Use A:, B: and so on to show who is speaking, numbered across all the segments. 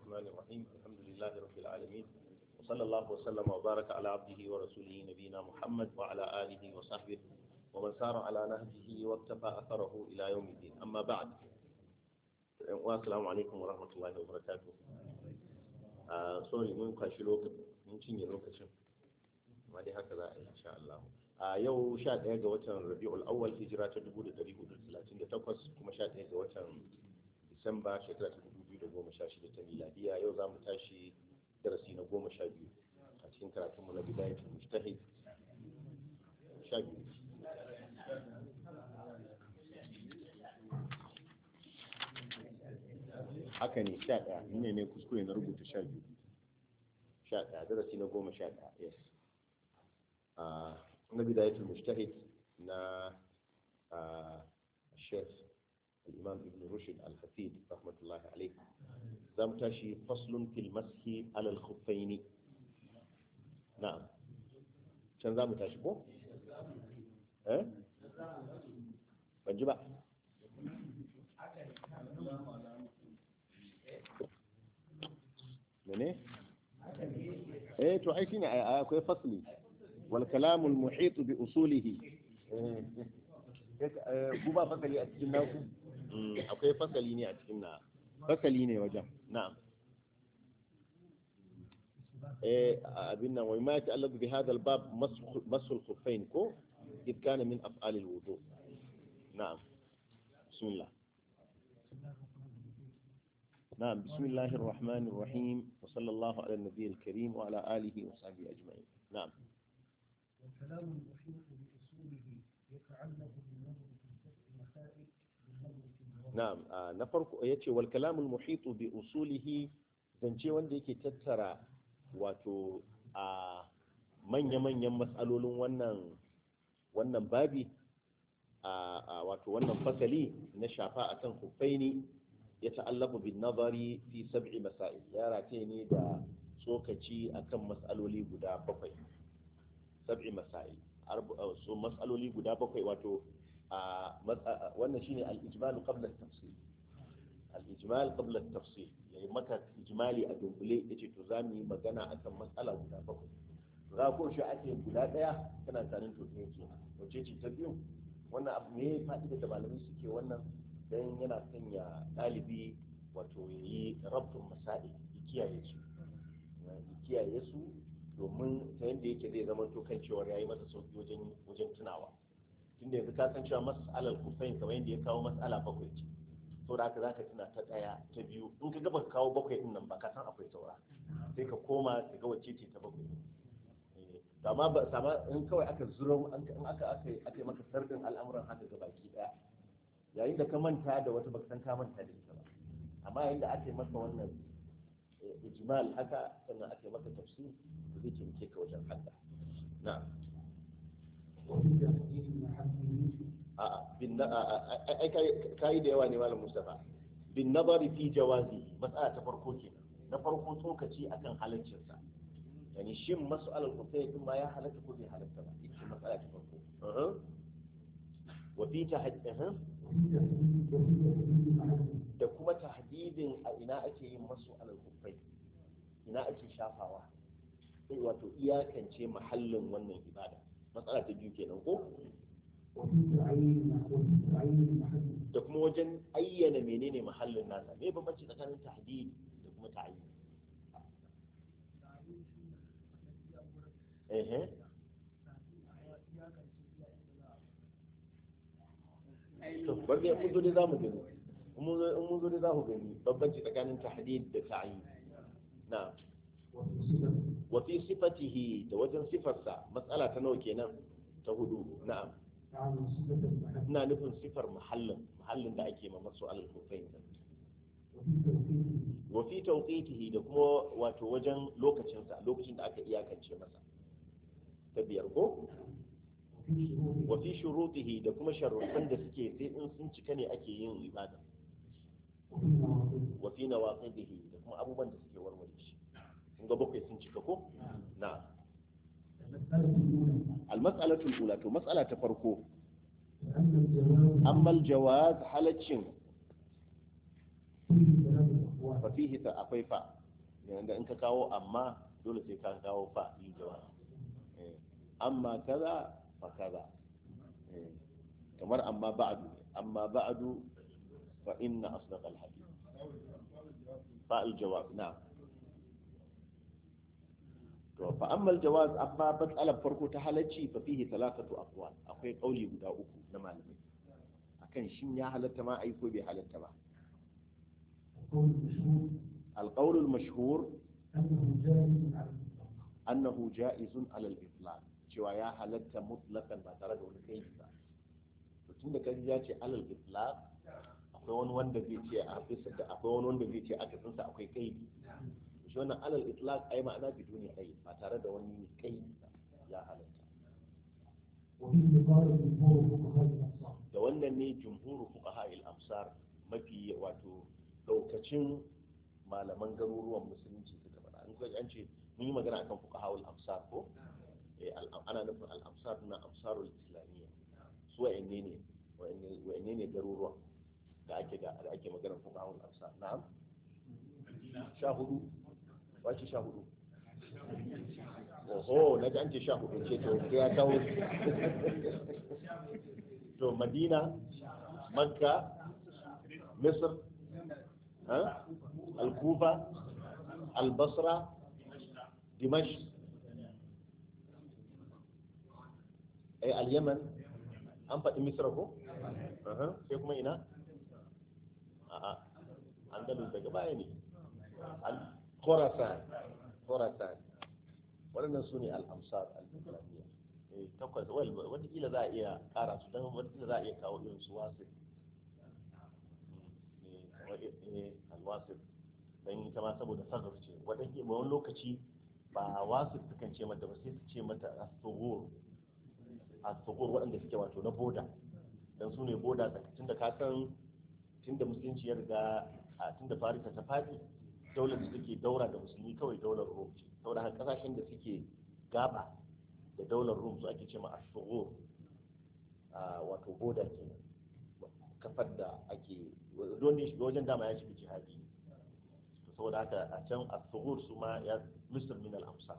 A: الرحمن الرحيم الحمد لله رب العالمين وصلى الله وسلم وبارك على عبده ورسوله نبينا محمد وعلى آله وصحبه ومن سار على نهجه واكتفى أثره إلى يوم الدين أما بعد والسلام عليكم ورحمة الله وبركاته سوري mun kwashi lokacin mun cinye lokacin amma dai haka za a yi insha Allah a yau 11 ga watan Rabiul Awwal hijira ta 1438 kuma 11 ga watan Disamba shekara ta 2016 ta miladiya yau za mu tashi darasi na goma sha biyu a cikin karatunmu na bidayatul mujtahid sha biyu haka ne sha ɗaya ni ne ne kuskure na rubuta sha biyu sha ɗaya darasi na goma sha ɗaya yes na bidayatul mujtahid na chef الإمام ابن رشد الحفيد رحمة الله عليه زم تاشي فصل في المسح على الخفين نعم كان زم تاشي بو ها بنجيبها مني ايه تو ai shine akwai fasli wal kalamul muhit bi usulihi ku ba fasali a cikin naku akwai fasali ne a cikin na fasali ne wajen na'am eh abin nan wai ma ta'allaqu bi hadha al-bab masul khuffain ko id kana min af'al al-wudu na'am bismillah نعم بسم الله الرحمن الرحيم وصلى الله على النبي الكريم وعلى آله وصحبه أجمعين نعم
B: والكلام المحيط بأصوله يتعلق بالنظر في فتح مسائل بالنظر في الجواب
A: na'am ah, na farko yace wal kalamul muhitu bi usulihi zance wanda yake tattara wato a manya-manyan matsalolin wannan wannan babi a a wato wannan fasali na shafa akan huffaini ya ta'allafu bin nazari fi sab'i masail ya rataye ne da tsokaci akan matsaloli guda bakwai sab'i masail arba- ah, so matsaloli guda bakwai wato a wannan shine al-ijmal qabla at-tafsil al-ijmal qabla at-tafsil yayi maka ijmali a dunkule yace to za mu yi magana akan matsala guda bakwai to za ko shi ake guda daya kana tsarin to ne ke wace ce ta biyu wannan abu ne fa'ida da malamai suke wannan dan yana sanya dalibi wato yayi rabtun masail ya kiyaye su ya kiyaye su domin ta yadda yake zai zama to kan cewa yayi masa sauki wajen wajen tunawa tunda yanzu ka san cewa mas'alar kufain kamar yadda ya kawo mas'ala bakwai ce to da haka za ka tuna ta ɗaya ta biyu in ka gaba kawo bakwai din nan ba ka san akwai saura sai ka koma ka ga wacce ce ta bakwai Eh, to amma ba sama in kawai aka zuro in aka aka aka yi maka sardin al'amuran haka ga baki ɗaya yayin da ka manta da wata baka san ka manta da ita ba amma yayin da aka yi maka wannan eh, ijmal haka sannan aka yi maka tafsir zai taimake ka wajen hadda na'am
B: وفي تحديد محله
A: a'a bin na ai kai da yawa ne malam Mustafa bin nazari fi jawazi mas'ala ta farko kenan na farko tsokaci akan halaccin sa yani shin mas'alar kufai din ma ya halatta ko bai halatta ba ita mas'ala ta farko uh wa fi tahdid
B: وفي تحديد وفي تحديد محله
A: da kuma tahdidin a ina ake yin mas'alar kufai ina ake shafawa sai wato iyakance mahallin wannan ibada matsala ta biyu kenan ko
B: وفي تعيين وفي تعيين محله
A: da kuma wajen ayyana menene mahallin nasa me bambanci tsakanin tahdid da kuma ta'ayyin eh to bar dai mun zo dai zamu gani in mun zo in mun zo dai zamu gani bambanci tsakanin tahdid da ta'ayyin na
B: وفي صفة
A: wa fi sifatihi da wajen sifarsa matsala ta nawa kenan ta hudu na'am
B: عن صفة المحل
A: ina nufin sifar mahallin mahallin da ake ma masu al-kufain
B: وفي توقيته
A: wa fi tawqitihi da kuma wato wajen lokacinsa lokacin da aka iyakance masa ta biyar ko
B: وفي شروطه
A: wa fi shurutihi da kuma sharuɗan da suke sai in sun cika ne ake yin ibada
B: وفي مواقفه
A: wa fi nawaqidihi da kuma abubuwan da suke warware shi kun ga bakwai sun cika ko na
B: المسألة الأولى
A: al-mas'alatu al-ula to mas'ala ta farko
B: أن الجواب
A: amma al-jawaz halaccin
B: فيه ثلاث أقوال
A: fa fihi ta akwai fa yanda in ka kawo amma dole sai ka kawo fa yi jawab Eh, amma kaza fa kaza Eh, kamar amma ba'du amma ba'du fa inna asdaq al hadith fa al jawab na'am to fa amma al jawaz amma matsalar farko ta halacci fa fihi thalathatu aqwal akwai kauli guda uku na malamai akan shin ya halatta ma ai ko bai halatta ba
B: القول المشهور
A: القول المشهور
B: أنه جائز على الإطلاق
A: annahu ja'izun alal itlaq cewa ya halatta mutlaqan ba tare da wani kai ba to tunda kaji ya ce alal itlaq akwai wani wanda zai ce a bisa da akwai wani wanda zai ce aka tsinsa akwai kai shi wannan alal itlaq ai ma'ana biduni kai ba tare da wani kai ba ya halatta
B: وبه قال جمهور فقهاء الأمصار
A: da wannan ne jumhuru fuqaha al amsar mafi wato daukacin malaman garuruwan musulunci suka faɗa an ga an ce mun yi magana akan fuqaha al amsar ko eh al- ana nufin al amsar na amsarul islamiyya su wa'anne ne wa'anne wa'anne ne garuruwan da ake da da ake magana fuqaha al amsar na'am sha hudu wace sha hudu oho na ji an ce sha hudu ce to sai ya kawo to madina makka misr ها؟ الكوفة البصرة دمشق أي اليمن أم فدي مصر كو أها sai kuma ina a'a andalus daga baya ne Al- khorasan khorasan waɗannan su ne al-amsar al-islamiyya eh takwas wata kila za a iya ƙara su don wata za a iya kawo irin su wasu alwasif don ita ma saboda sagar ce wadda wani lokaci ba wasu sukan ce mata ba sai su ce mata astogur astogur waɗanda suke wato na boda don su ne boda tun da kasan tun da musulunci ya riga a tun da farisa ta faɗi daular da suke daura da musulmi kawai daular rom ce saboda haka kasashen da suke gaba da daular rom su ake ce ma astogur wato boda kenan kafar da ake don ne shiga wajen dama ya shiga jihadi to saboda haka a can a tsohor su ma ya misir min al-amsa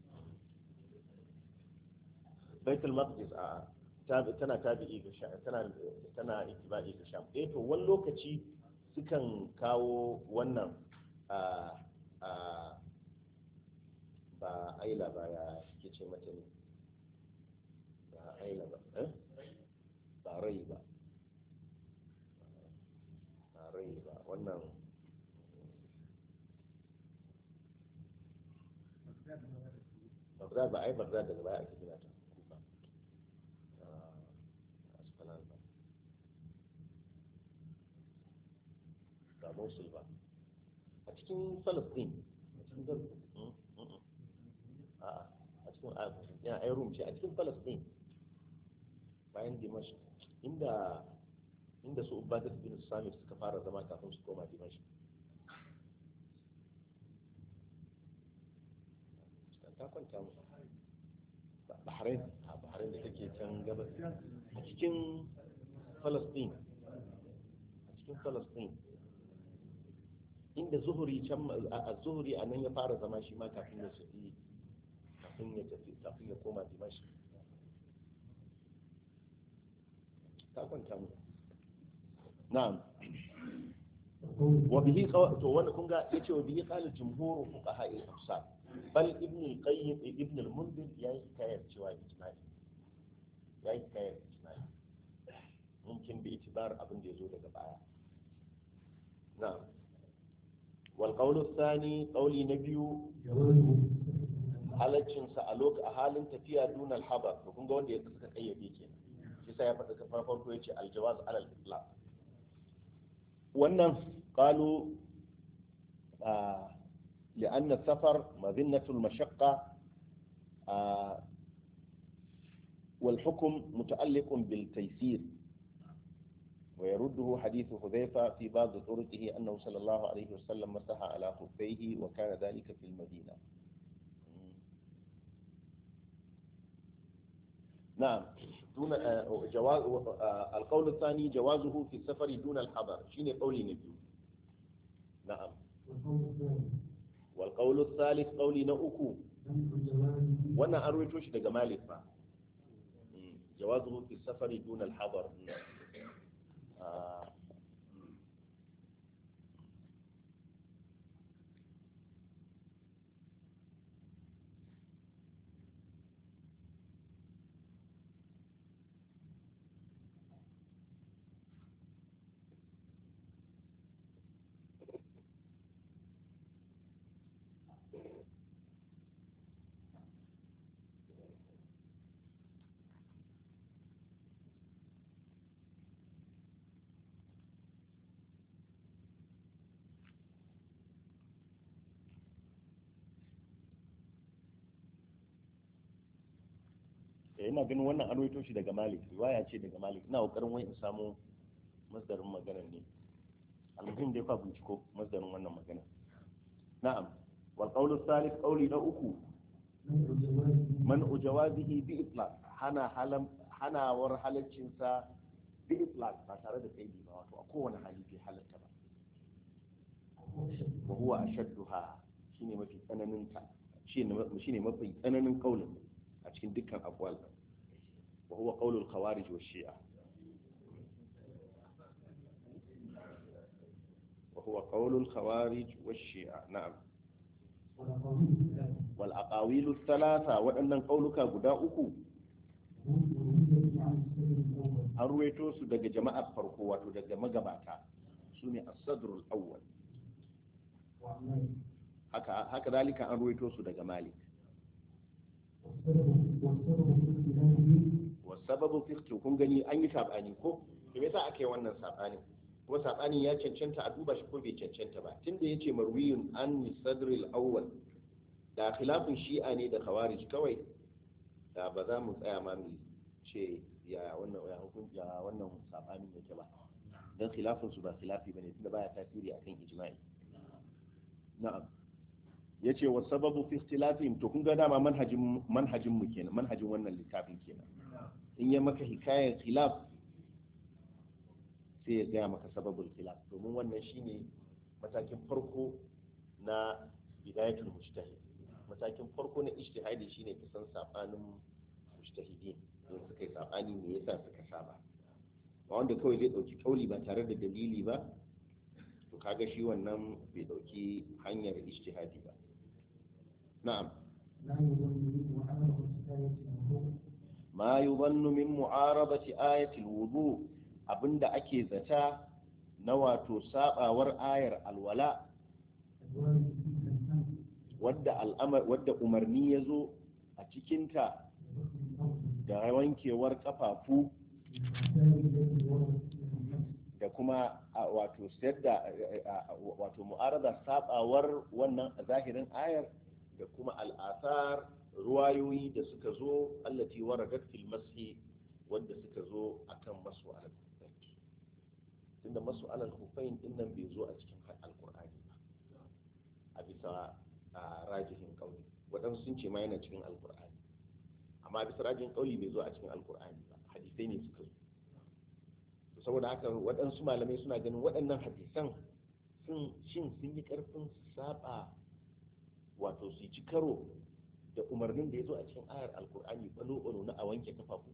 A: baitul maqdis a tana tabi'i ga sha tana tana ittiba'i ga sham eh to wani lokaci sukan kawo wannan a a ba aila ba ya ke ce mata ne ba aila ba eh ba rai ba rai ba wannan Baghdad ba ai Baghdad daga baya ake gina ta kufa Asfalan ba ba Mosul ba a cikin Palestine a cikin Gaza a a cikin yana ai Rum ce a cikin Palestine bayan Dimashq inda inda su ubadat bin samir suka fara zama kafin su koma dimashi ta kwanta mu bahrain a bahrain da take can gabas a cikin palestine a cikin palestine inda zuhuri can a zuhuri a nan ya fara zama shi ma kafin ya tafi kafin ya tafi kafin ya koma dimashi ta kwanta mu نعم وبه قو... تو wannan kun ga yace wa bihi qala jumhur fuqaha al-amsal bal ibn al-qayyim ibn al-munzir yayi hikayar cewa ijma'i yayi hikayar ijma'i mumkin bi itibar abin da yazo daga baya na'am wal qawl ath-thani qawli nabiyu halaccin sa a lokacin a halin tafiya dun al-habar to kun ga wanda ya suka kayyade kenan shi sai ya faɗa farko yace al-jawaz ala al-itlaq wannan قالوا آه لأن السفر مذنة المشقة آه والحكم متعلق بالتيسير ويرده حديث حذيفة في بعض طرقه أنه صلى الله عليه وسلم مسح على خفيه وكان ذلك في المدينة نعم دون جواز القول الثاني جوازه في السفر دون الحضر شيني قولي نبي na'am
B: والقول الثاني
A: wal qawlu thalith qawli na uku
B: منع جوازه
A: wannan an rawaito shi daga malik ba jawazuhu fi safari duna al-hadar Ah, eh, ina ganin wannan an rawaito shi daga malik riwaya ce daga malik ina kokarin wai in samu masdarin maganar ne almuhim dai fa binciko masdarin wannan magana na'am wal qawlu thalith qawli na uku
B: منع جوازه
A: man jawazihi bi itlaq hana halam hanawar halaccin sa bi itlaq ba tare da kaidi ba wato a kowane hali bai halatta ba wa huwa ashadduha shine mafi tsananin ta shine shine mafi tsananin kaulin a cikin dukkan aqwal wa huwa qaulul khawarij wa shi'a wa huwa qaulul khawarij wa shi'a na'am
B: والقول الثاني
A: wal aqawilu thalatha waɗannan kauluka guda uku
B: هم روية عن السبب الأول
A: an ruwaito su daga jama'ar farko wato daga magabata su ne as-sadrul awwal
B: وعن مالك
A: haka haka zalika an ruwaito su daga malik
B: والسبب والسبب في اختلافه
A: wa sababu fi ikhtilaf- kun gani an yi sabani ko to me yasa aka yi wannan sabani kuma sabani ya cancanta a duba shi ko bai cancanta ba tunda yace marwiyun an sadril awwal da khilafin shi'a ne da khawarij kawai da ba za mu tsaya ma mu ce ya wannan ya hukunci ya wannan sabanin yake ba dan khilafin su ba khilafi bane tunda baya tasiri akan ijma'i na'am yace wa sababu fi ikhtilafihim to kun ga dama manhajin manhajin mu kenan manhajin wannan littafin kenan in ya maka hikayar khilaf sai ya gaya maka sababul khilaf domin wannan shine matakin farko na bidayatul mujtahid matakin farko na ijtihadi shine kisan sabanin mujtahidin don suka yi sabani me yasa suka saba ba wanda kawai zai dauki kauli ba tare da dalili ba to kaga shi wannan bai dauki hanyar ijtihadi ba na'am
B: لا يظن وعلى الكفاية الوضوء
A: ma yuzannu min mu'arabati ayati alwudu abinda ake zata na wato sabawar ayar alwala
B: الوارد فيه الأمر
A: wadda al'amar wadda umarni ya zo a cikinta
B: بغسل الأرض
A: da wankewar kafafu
B: بالمسائل التي وردت فيها النص
A: da kuma a, wato sayar da a, a, wato mu'arada sabawar wannan zahirin ayar da kuma al'asar ruwayoyi da suka zo allati waradat fil mashi wanda suka zo akan masu alal kufain tunda masu alal kufain din nan bai zo a cikin alqur'ani ba a bisa a rajihin kauli waɗansu sun ce ma yana cikin alqur'ani amma a bisa rajihin kauli bai zo a cikin alqur'ani ba hadisai ne suka zo saboda haka waɗansu malamai suna ganin waɗannan hadisan sun shin sun yi ƙarfin su saba wato su ci karo da umarnin da ya zo a cikin ayar alkur'ani balo-balo na a wanke kafafu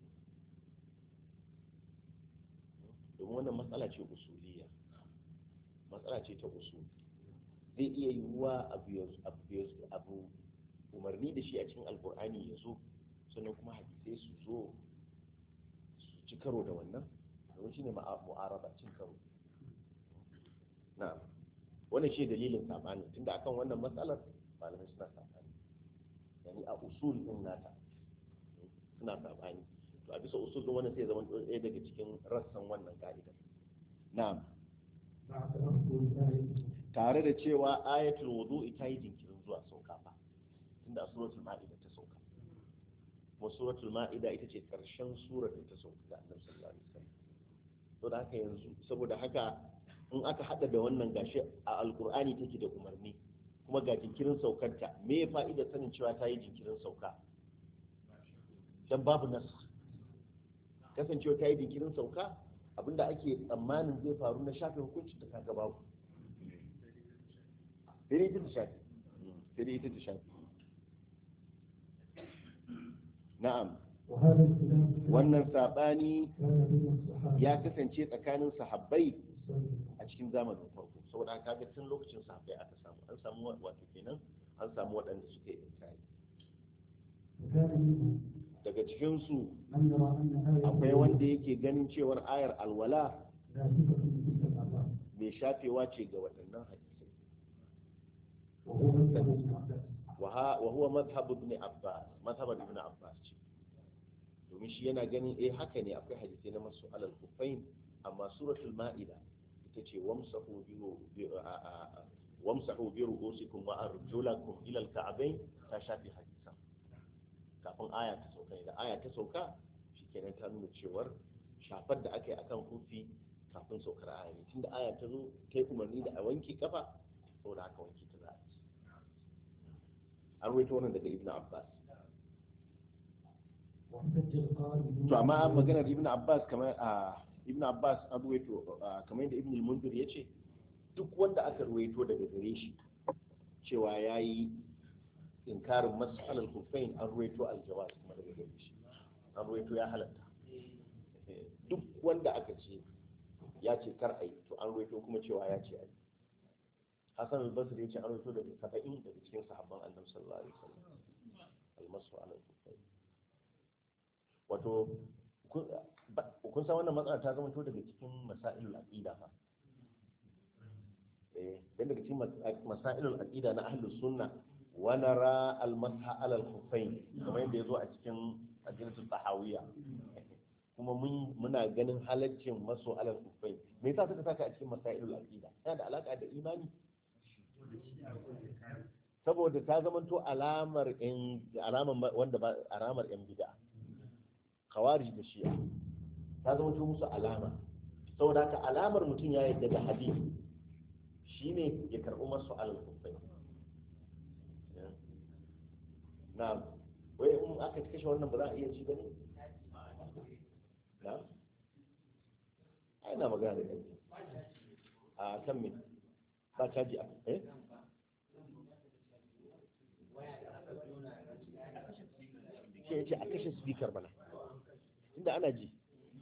A: domin wannan matsala ce usuliya matsala ce ta usul zai iya yiwuwa abu ya- abu ya- abu umarni da shi a cikin alkur'ani ya zo sannan kuma hadisai su zo su ci karo da wannan domin shine ma'a- mu'araba cin karo na'am wannan shi dalilin sabani tunda akan wannan matsalar malamai suna sabani yani a usul din nata suna sabani to a bisa usul din wannan sai zama ɗaya daga cikin rassan wannan ka'ida na'am
B: مع تأخر الآية
A: tare da cewa ayatul wudu'i ta yi jinkirin zuwa sauka fa tunda a suratul ma'ida ta sauka kuma suratul ma'ida ita ce karshen surar da ta sauka da annabi sallallahu alaihi wasallam to da haka yanzu saboda haka in aka hada da wannan gashi a alqur'ani take da umarni kuma ga jinkirin saukarta me ya fa'ida sanin cewa ta yi jinkirin sauka dan babu nas kasancewa ta yi jinkirin sauka abinda ake tsammanin zai faru na shafe hukuncin ta kaga babu sai dai ita ta shafi sai dai ita ta shafi na'am
B: وهذا الخلاف
A: wannan sabani
B: كان بين الصحابة
A: ya kasance tsakanin sahabbai
B: والسلف.
A: a cikin zamanin farko saboda haka ga tun lokacin sahabbai aka samu an samu wato kenan an samu waɗanda suka yi inkari
B: وكان منهم
A: daga cikin su
B: من يرى أن آية
A: akwai wanda yake ganin cewar ayar alwala
B: ناسخة لتلك الآثار
A: mai shafewa ce ga waɗannan hadisai
B: وهو مذهب ابن عباس
A: wa ha- wa huwa madhhab ibn abbas madhhab ibn abbas ce domin shi yana ganin eh haka ne akwai hadisai na masu alal kufain amma suratul ma'ida ita ce wamsahu bi bi- a- a- a- wamsahu bi ru'usikum wa arjulakum ila al-ka'bayn ta shafi hadisan kafin aya ta sauka da aya ta sauka shikenan ta nuna cewar shafar da aka yi akan kufi kafin saukar aya ne tunda aya ta zo ta yi umarni da a wanke kafa saboda haka wanke ta za a yi an ruwaito wannan daga ibn abbas
B: واحتج القائل
A: to amma maganar ibn abbas kamar a ibn abbas an ruwaito ah, kamar yadda ibn al-munzir yace duk wanda aka ruwaito daga gare shi cewa yayi inkarin mas'alal kufain an ruwaito al-jawaz kuma daga gare shi an ruwaito ya halatta Eh, duk wanda aka ce ya ce kar ai to an ruwaito kuma cewa ya ce ai hasan al-basri yace an ruwaito daga 70 daga cikin sahabban annabi sallallahu alaihi wasallam al-masu ala al-kufain wato kun ba- kun san wannan matsala ta zama to daga cikin masailul aqida fa eh dan daga cikin mas- masailul aqida na ahlus sunna wa nara al masha ala al khuffain kamar yadda yazo a cikin aqidatul tahawiyya kuma mun muna ganin halaccin maso ala al khuffain me yasa suka saka a cikin masailul aqida yana da alaka da imani saboda ta zamanto alamar yan alamar ma- wanda ba alamar yan bid'a khawarij da shi'a ta zama to musu alama saboda haka alamar mutum ya yadda da hadisi shine ya karɓi masu alal kufai na wai in aka kashe wannan ba za a iya ci ba ne na ai na magana da kai a kan me ba caji a eh shi ya ce a kashe speaker bana inda ana ji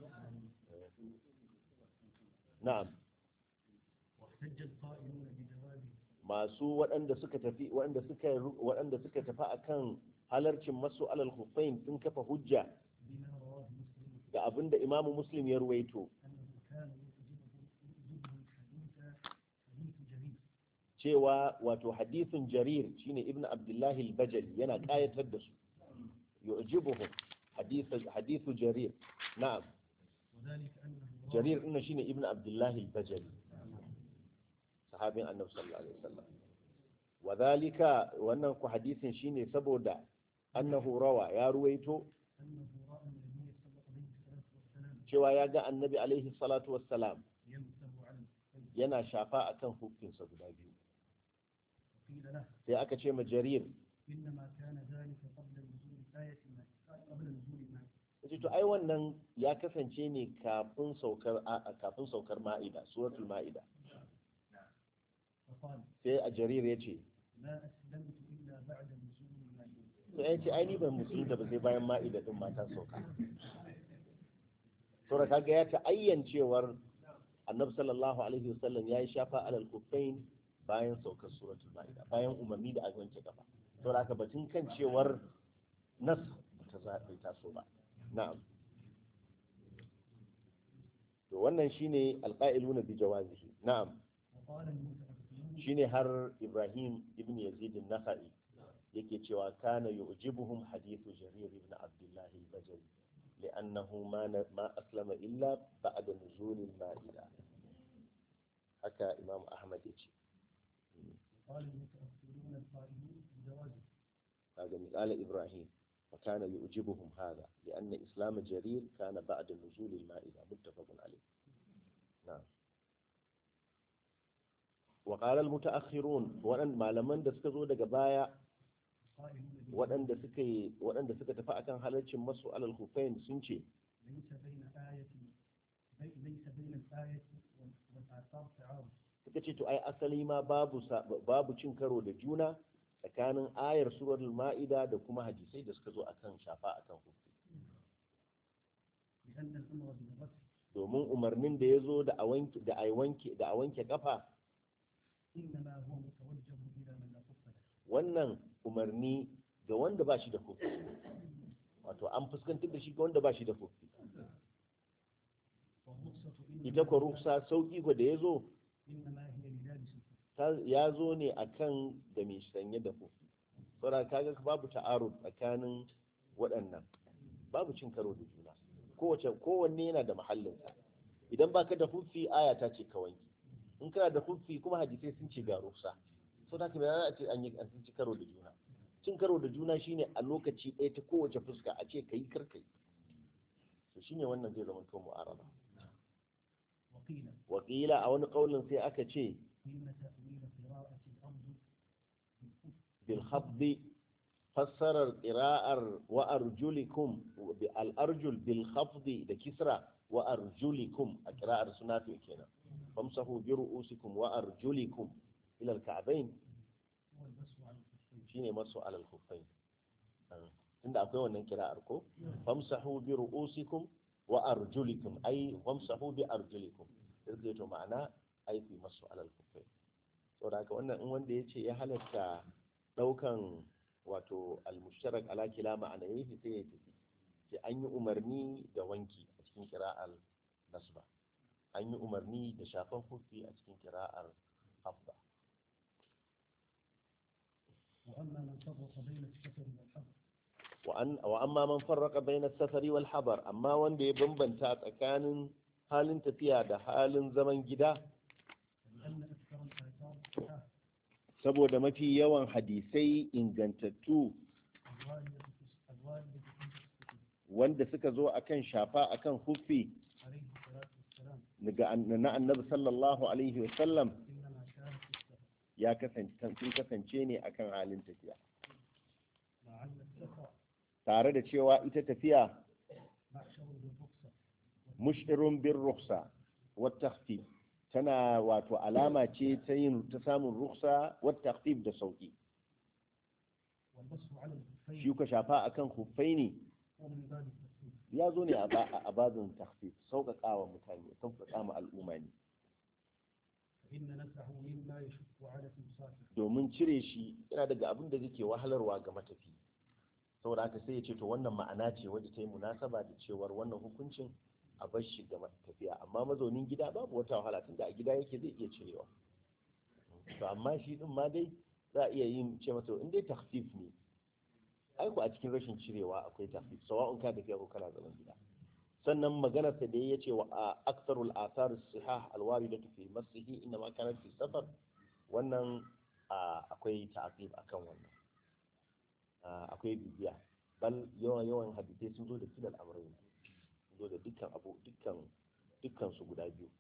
A: na'am
B: واحتج القائلون بجواز
A: masu waɗanda suka tafi waɗanda suka waɗanda suka tafi akan halarcin masu alal hufain sun kafa hujja
B: بما رواه مسلم
A: ga abinda imamu muslim ya ruwaito
B: أنه كان يعجبه يعجبه حديث حديث جرير
A: cewa wato hadithun jarir shine ibnu abdullahi al-bajali yana kayatar da su yu'jibuhum hadithu hadithu jarir na'am
B: وذلك أنه روى
A: jarir din shine ibnu abdullahi al-bajali sahabin annabi sallallahu alaihi wasallam wadhalika wannan ku hadisin shine saboda annahu rawa ya ruwaito
B: أنه رأى النبي صلى الله عليه والسلام
A: cewa ya ga annabi alaihi salatu wassalam
B: يمسح على الخفين
A: yana shafa akan hukunsa guda biyu
B: وقيل له
A: sai aka ce ma jarir
B: إنما كان ذلك قبل نزول الآية ما قبل نزول الماء
A: yace to ai wannan ya kasance ne kafin saukar a- a- kafin saukar ma'ida suratul ma'ida
B: فقال
A: sai a jarir ya ce
B: ما أسلمت إلا بعد نزول الماء
A: to ya ce ai ni ban musulunta ba sai bayan ma'ida din mata sauka to da kaga ya ta'ayyan cewar annabi sallallahu alaihi wasallam ya yi shafa alal kuffain bayan saukar suratul ma'ida bayan umarni da aka wanke kafa to da haka batun kan cewar nas ta zaɓe taso ba na'am to wannan shine alqa'iluna bi jawazihi na'am
B: وقال المتأخرون
A: shine har Ibrahim ibn Yazid an-Nakhai yake cewa kana yu'jibuhum hadithu Jarir ibn Abdullah al-Bajali li'annahu ma ma aslama illa ba'da nuzul al-Ma'ida haka Imam Ahmad yace
B: قال المتأخرون القائلون بجوازه
A: kaga misali Ibrahim فكان يعجبهم هذا لأن إسلام جرير كان بعد نزول المائدة متفق عليه نعم وقال المتأخرون وأن ما لمن دسكزو daga baya
B: قائلون
A: waɗanda suka yi waɗanda suka tafi akan halarcin masu alal hufain sun ce
B: ليس بين آية بي- ليس بين الآية وال- والآثار تعارض
A: suka ce to ai asali ma babu sa- babu cin karo da juna tsakanin ayar suratul ma'ida da kuma hadisai da suka zo akan shafa akan hufi
B: لأن الأمر بالغسل
A: domin umarnin da ya zo da a wanke da a wanke da a wanke kafa
B: إنما هو متوجه إلى من لا كف له
A: wannan umarni ga wanda ba shi da hufi wato an fuskantar da shi ga wanda ba shi da hufi
B: والرخصة إنما
A: ita ko ruksa sauki ko da ya zo
B: إنما هي للابس الكف
A: ta- ya zo ne akan da mai sanye da hufi saboda kaga babu ta'arud tsakanin waɗannan babu cin karo da juna kowace kowanne yana da mahallinsa idan baka da hufi aya ta ce ka wanke in kana da hufi kuma hadisai sun ce ga ruksa so da kuma za a ce an yi an ci karo da juna cin karo da juna shine a lokaci ɗaya ta kowace fuska a ce kai kar kai to shine wannan zai zama to mu'arada
B: وقيل
A: wakila a wani kaulin sai aka ce
B: إن تأويل قراءة الأرض
A: بالخفض فسر القراءة وأرجلكم الأرجل بالخفض ده كسرة وأرجلكم القراءة سنافي كنا فامسحوا برؤوسكم وأرجلكم إلى الكعبين
B: هو البس على الكفين
A: شيني مسوا على الخفين tunda akwai wannan kira'ar ko famsahu bi ru'usikum wa arjulikum ay famsahu bi arjulikum sai to ma'ana ai fi masu alal kufai saboda haka wannan in wanda yace ya halatta daukan wato al-mushtarak ala kila ma'ana yayi sai ya tafi sai an yi umarni da wanki a cikin kira'ar nasba an yi umarni da shafan hufi a cikin kira'ar hafda
B: وأما من فرق بين السفر والحضر
A: wa amma man farraka bayna safari wal habar amma wanda ya bambanta tsakanin halin tafiya da halin zaman gida
B: لأن أكثر الآثار الصحاح
A: saboda mafi yawan hadisai ingantattu
B: الواردة في الواردة في السفر
A: wanda suka zo akan shafa akan hufi
B: عليه الصلاة والسلام
A: daga an- na annabi sallallahu alaihi wasallam
B: إنما كانت في السفر
A: ya kasance sun kasance ne akan halin tafiya
B: مع أن السفر
A: tare da cewa ita tafiya
B: محشر بالرخصة
A: mushirun bin ruksa wata tana wato alama ce ta yin ta samun ruksa wata da sauki
B: والبس على
A: shi
B: الكفين
A: ka shafa akan huffai ne
B: هو من باب التخفيف
A: ya zo ne a ba- a babin takhfif sauƙaƙa wa mutane sauƙaƙa ma al'umma ne
B: فإن نسعه مما يشق على المسافر
A: domin cire shi yana daga abin da zai wahalarwa ga matafi saboda haka sai ya ce to wannan ma'ana ce wadda ta yi munasaba da cewar wannan hukuncin a bar shi ga tafiya amma mazaunin gida babu wata wahala tunda a gida yake zai iya cirewa to amma shi din ma dai za a iya yin ce masa in dai takhfif ne ai ku a cikin rashin cirewa akwai takhfif sawa'un ka tafiya ko kana zaman gida sannan maganar sa da ya ce wa a aksarul athar sihah alwaridatu fi masihi inna ma kanat fi safar wannan a, akwai ta'aqib akan wannan a, akwai bibiya bal yawan yawan hadisai sun zo da kilal amrayn sun zo da dukkan abu dukkan dukkan su guda biyu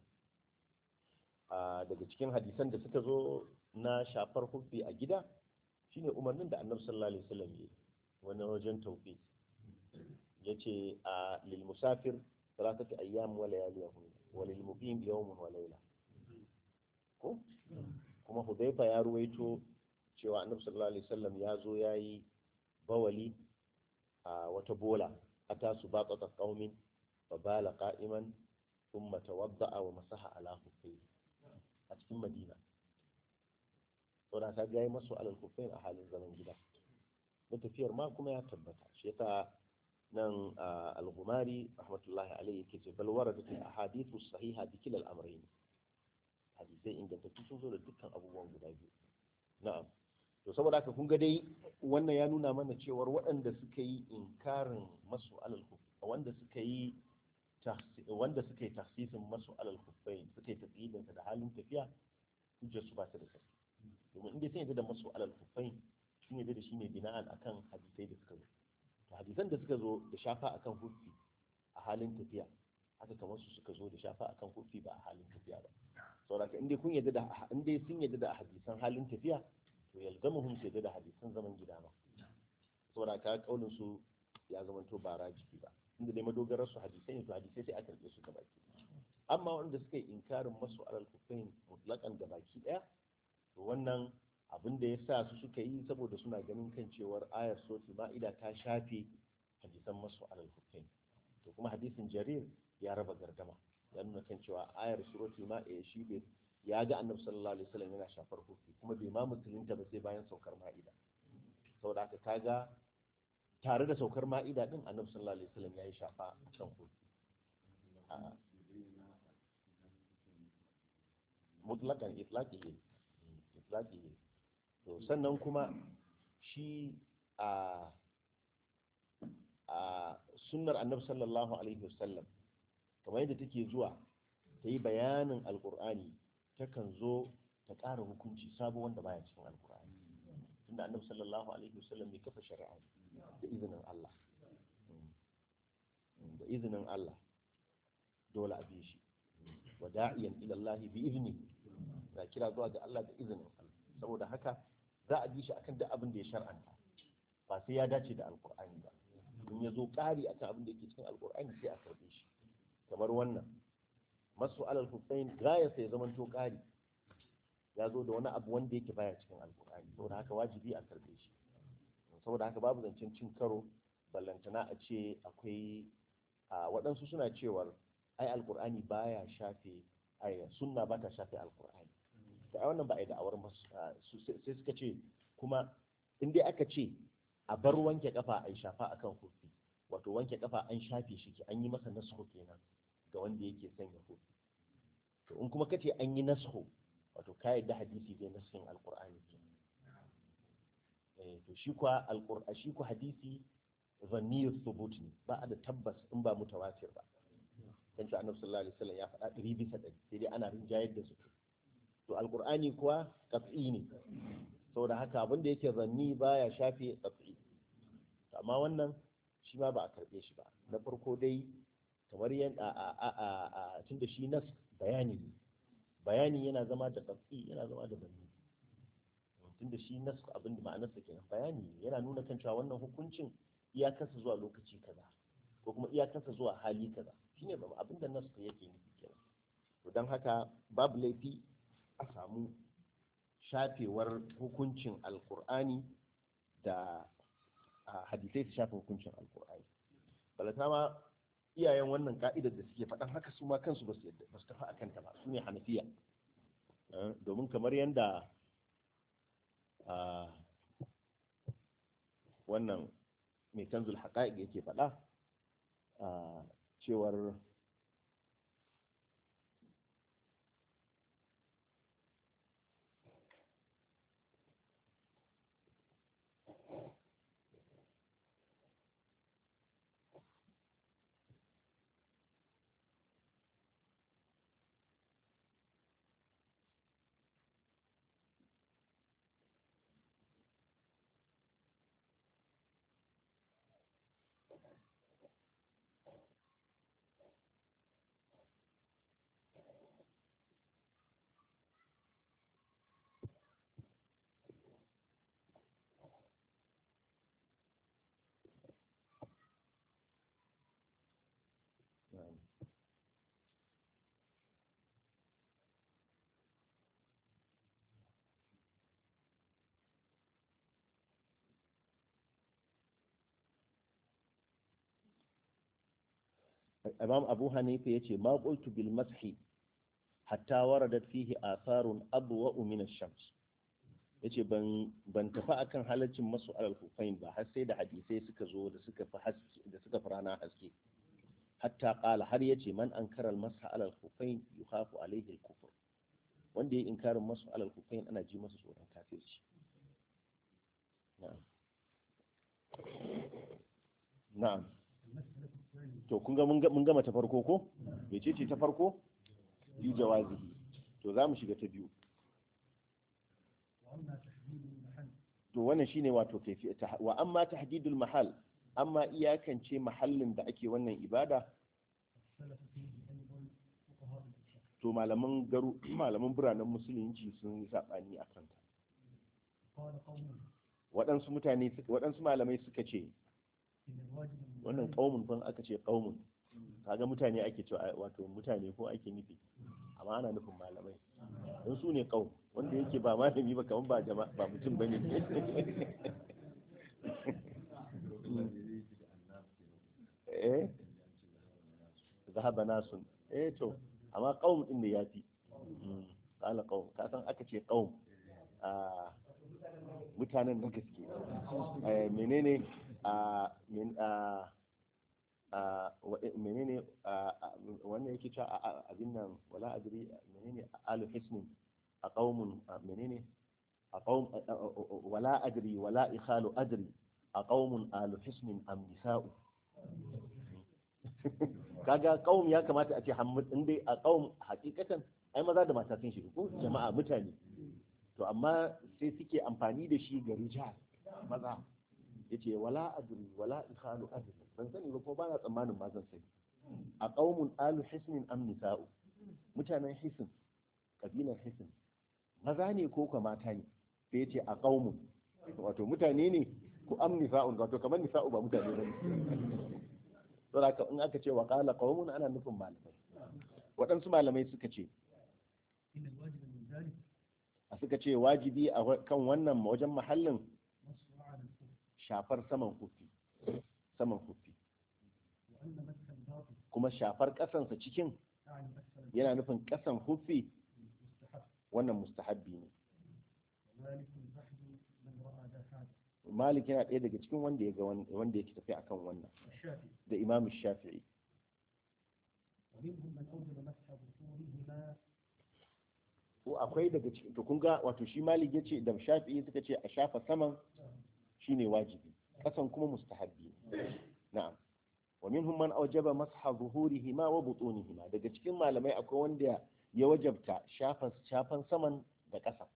A: a, daga cikin hadisan da suka zo na shafar hubbi a gida shine umarnin da annabi sallallahu alaihi wasallam ya yi wani wajen tawfiq yace a lil musafir salatati ayyam wa layaliyahum wa lil muqim yawmun wa layla ko kuma hudayfa ya ruwaito cewa annabi sallallahu alaihi wasallam ya zo yayi bawali a wata bola ata su baqata qaumin fa bala qa'iman thumma tawadda'a wa masaha ala khuffayhi a cikin madina saboda ka ga yayi masu alal khuffayn a halin zaman gida na tafiyar ma kuma ya tabbata shi yasa nan al-Ghumari rahmatullahi alayhi yake ce bal waradat al-ahadithu sahiha bi kilal amrayn hadisai ingantattu sun zo da dukkan abubuwan guda biyu na'am to saboda haka kun ga dai wannan ya nuna mana cewar waɗanda suka yi inkarin masu alal wanda suka yi wanda suka yi tafsirin masu alal kuffain suka yi tafsirin da halin tafiya hujjar su ba ta da sarki domin inda sun yadda da masu alal kuffain sun yadda da shi ne bina'an akan hadisai da suka zo to hadisan da suka zo da shafa akan huffi a halin tafiya haka kamar su suka zo da shafa akan huffi ba a halin tafiya ba saboda inda kun yadda da inda sun yadda da hadisan halin tafiya to yalzamuhum su yadda da hadisan zaman gida ma saboda ka kaulin su ya zamanto ba rajiki ba inda dai madogarar su hadisai ne to hadisai sai a karɓe su gaba ki amma wanda suka yi inkarin masu alal kufain mutlakan da baki daya to wannan abin da ya sa su suka yi saboda suna ganin kan cewar ayar suratul ma'ida ta shafe hadisan masu alal kufain to kuma hadisin jarir ya raba gardama ya nuna kan cewa ayar suratul ma'ida shi bai ya ga annabi sallallahu alaihi wasallam yana shafar hufi kuma bai ma musulunta ba sai bayan saukar ma'ida saboda haka kaga tare da saukar ma'ida din annabi sallallahu alaihi wasallam ya yi shafa kan hufi mutlakan itlaqihi itlaqihi to sannan kuma shi a a sunnar annabi sallallahu alaihi wasallam kamar yadda take zuwa ta yi bayanin alkur'ani takan zo ta ƙara hukunci sabo wanda baya cikin alkur'ani tunda annabi sallallahu alaihi wasallam bai kafa shari'a da izinin Allah da izinin Allah dole a bi shi wa da'iyan ila Allah bi izni na kira zuwa ga Allah da izinin Allah saboda haka za a bi shi akan duk abin da ya shar'anta ba sai ya dace da alkur'ani ba in ya zo ƙari akan abin da yake cikin alkur'ani sai a karbe shi kamar wannan masu alal hussein gaya sai zaman to ƙari ya zo da wani abu wanda yake baya cikin alkur'ani saboda haka wajibi a karbe shi saboda haka babu zancen cin karo ballantana a ce akwai a waɗansu suna cewar ai alkur'ani baya shafe ai sunna ba ta shafe alkur'ani to ai wannan ba ai da'awar sai suka ce kuma in dai aka ce a bar wanke kafa ai shafa akan hufi wato wanke kafa an shafe shi an yi masa nasu kenan ga wanda yake sanya hufi to in kuma kace an yi nasu wato ka yadda hadisi zai nasin alkur'ani kenan eh to shi kuwa alkur'ani shi kuwa hadisi zanniyar thubut ne ba a da tabbas in ba mutawatir ba kan cewa annabi sallallahu alaihi wasallam ya faɗa ɗari bisa ɗari sai dai ana rinjayar da su to alqur'ani kuwa qat'i ne saboda haka abin da yake zanni baya shafe qat'i amma wannan shi ma ba a karɓe shi ba na farko dai kamar yan a a a a tunda shi nas bayani ne bayani yana zama da qat'i yana zama da zanni tunda shi nas abin da ma'anarsa kenan bayani yana nuna kan cewa wannan hukuncin iyakarsa zuwa lokaci kaza ko kuma iyakarsa zuwa hali kaza shine ba abin da nasu yake nufi kenan to don haka babu laifi a samu shafewar hukuncin alkur'ani da hadisai su shafe hukuncin alkur'ani balata ma iyayen wannan ka'idar da suke faɗan haka su ma kansu ba su tafi akan ta ba su ne hanafiya domin kamar yadda wannan mai canzul haƙa'iq yake faɗa a cewar imam abu hanifa ya ce ma qultu bil mashi hatta waradat fihi atharun adwa min ash-shams yace ban ban tafi akan halaccin masu alal kufain ba har sai da hadisai suka zo da suka fi haske da suka fi rana haske hatta qala har yace man ankara al masha alal kufain yukhafu alayhi al kufr wanda ya inkarin masu alal kufain ana ji masa tsoron kafirci na'am na'am to kun ga mun gama ta farko ko mece ce ta farko yi jawazihi to za mu shiga ta biyu to wannan shine wato kaifi wa amma tahdidul mahal amma iyakance mahallin da ake wannan ibada to malaman garu malaman biranen musulunci sun yi sabani a kanta waɗansu mutane waɗansu malamai suka ce wannan ƙaumun fan aka ce ƙaumun kaga mutane ake cewa wato mutane ko ake nufi amma ana nufin malamai don su ne kaum wanda yake ba malami ba kamar ba jama'a ba mutum bane eh zahaba nasun eh to amma qaum din ne yafi qala qaum ka san aka ce qaum a mutanen da gaske eh menene a men a a menene wannan yake cewa abin nan wala adri menene alu hisnin a qaumun menene a qaum wala adri wala ikhalu adri a qaumun alu hisnin am nisa'u kaga qaum ya kamata a ce hammad in dai a qaum hakikatan ai maza da mata sun shiga ko jama'a mutane to amma sai suke amfani da shi ga rijal maza yace wala adri wala ikhalu adri ban sani ba ko ba na tsammanin ma zan sani a qaumun alu hisnin am nisa'u mutanen hisn kabilar hisn maza ne ko kuma mata ne sai yace a qaumun wato mutane ne ko am nisa'un wato kamar nisa'u ba mutane ba ne to da in aka ce wa qala qaumun ana nufin malamai waɗansu malamai suka ce
B: إن الواجب من ذلك
A: a suka ce wajibi a kan wannan wajen mahallin
B: نص على الكفر
A: shafar saman kufi saman kufi
B: وأن مسح الباطل
A: kuma shafar ƙasansa cikin
B: أعني أسفل
A: yana nufin ƙasan kufi
B: المستحب
A: wannan mustahabbi ne
B: ومالك بحث من رأى ذا هذا
A: malik yana ɗaya daga cikin wanda ya ga wan- wanda yake tafi akan wannan
B: والشافعي
A: da imam shafi'i
B: ومنهم من أوجب مسح ظهورهما
A: ko akwai daga cikin to kun ga wato shi malik yace da shafi'i suka ce a shafa saman shine wajibi ƙasan kuma mustahabbi ne na'am wa minhum man awjaba masha zuhurihima wa butunihima daga cikin malamai akwai wanda ya wajabta shafan shafan saman da ƙasa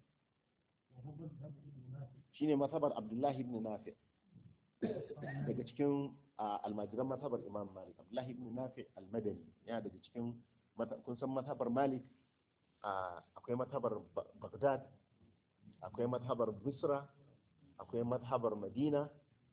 B: وهو مذهب ابن نافع
A: shine masabar abdullahi ibn nafi daga cikin ah, almajiran masabar imam malik abdullahi ibn nafi almadani yana daga cikin mata- kun san masabar malik ah, akwai masabar Ba- baghdad akwai masabar bisra akwai masabar madina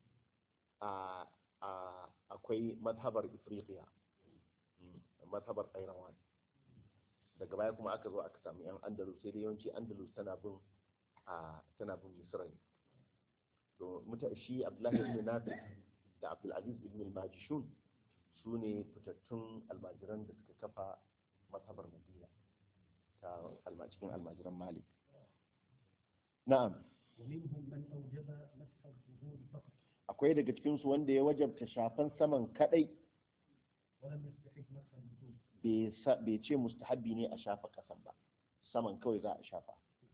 A: ah, ah, akwai masabar ifriqiya Mm, masabar qairawan daga baya kuma aka zo aka samu yan andalus sai dai yawanci andalus tana bin a tana bin misra ne to muta shi abdullahi ibn nafi da abdulaziz ibn al-majishun su ne fitattun almajiran da suka kafa masabar madina ta alma- cikin almajiran malik na'am
B: ومنهم من أوجب مسح الظهور فقط
A: akwai daga cikin su wanda ya wajabta shafan saman kadai
B: ولم يستحق مسح الوجوب
A: bai sa- bai ce mustahabbi ne a shafa kasan ba saman kawai za a shafa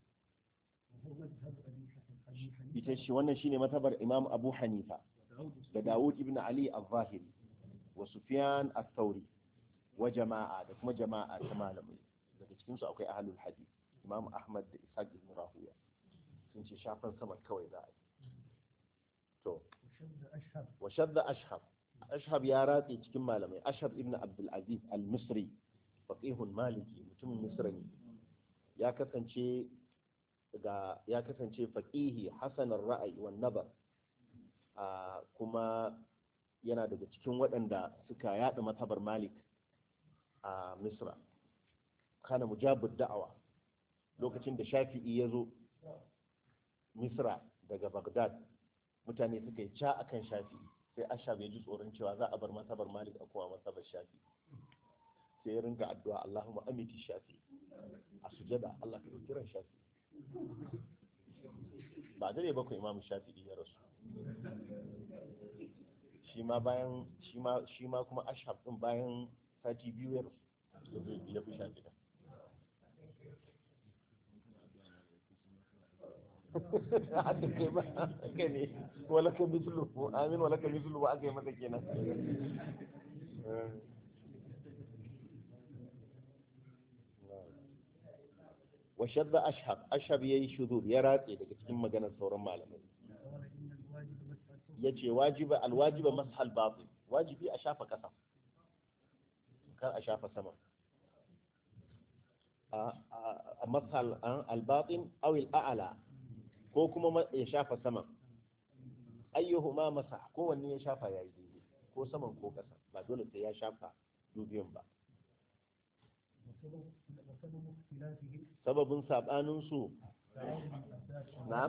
B: وهو مذهب أبي حنيفة أبي
A: ita
B: حنيفة
A: shi wannan shine matabar imam abu hanifa
B: وداود
A: da Dawud ibn Ali al-Zahiri wa Sufyan al-Thawri wa jama'a da kuma jama'a ta malamai daga cikin su akwai ahlul hadith Imam Ahmad da Ishaq ibn Rahuya sun ce shafan sama kawai za a yi to
B: وشد أشهب
A: wa shadda ashhab ashhab ya ratse cikin malamai ashhab ibn Abdul Aziz al-Misri faqihun maliki mutumin Misra ne ya kasance ga ya kasance faqihi hasanar ra'ayi wan nabar a kuma yana daga cikin waɗanda suka yaɗa matabar malik a misra kana mujabud da'awa lokacin da shafi'i ya zo misra daga bagdad mutane suka yi ca akan shafi'i sai ashab ya ji tsoron cewa za a bar matabar malik a kuma matabar shafi'i sai ya ringa addu'a allahumma amiti shafi'i a sujada allah ka ɗauki ran shafi'i ba dare bakwai imamu shafi'i ya rasu shi ma bayan shi ma shi ma kuma ashab din bayan sati biyu ya rasu ya fi sha gida haka ne ba haka ne wala ka mislu amin wala ka mislu ba aka yi masa kenan wa shadda ashab ashab yayi shuzur ya ratse daga cikin maganar sauran malamai
B: قال إن الواجب مسح الثوب
A: ya ce wajiba alwajiba mashal batin wajibi a shafa ƙasa kar a shafa sama a mashal albatin awil a'ala ko kuma ma- ya shafa sama ayyuhuma masa kowanne ya shafa yayi daidai ko saman ko ƙasa ba dole sai ya shafa dubiyan ba
B: وسبب وسبب اختلافهم
A: sababin sabanin su
B: تعارض الأساس
A: na'am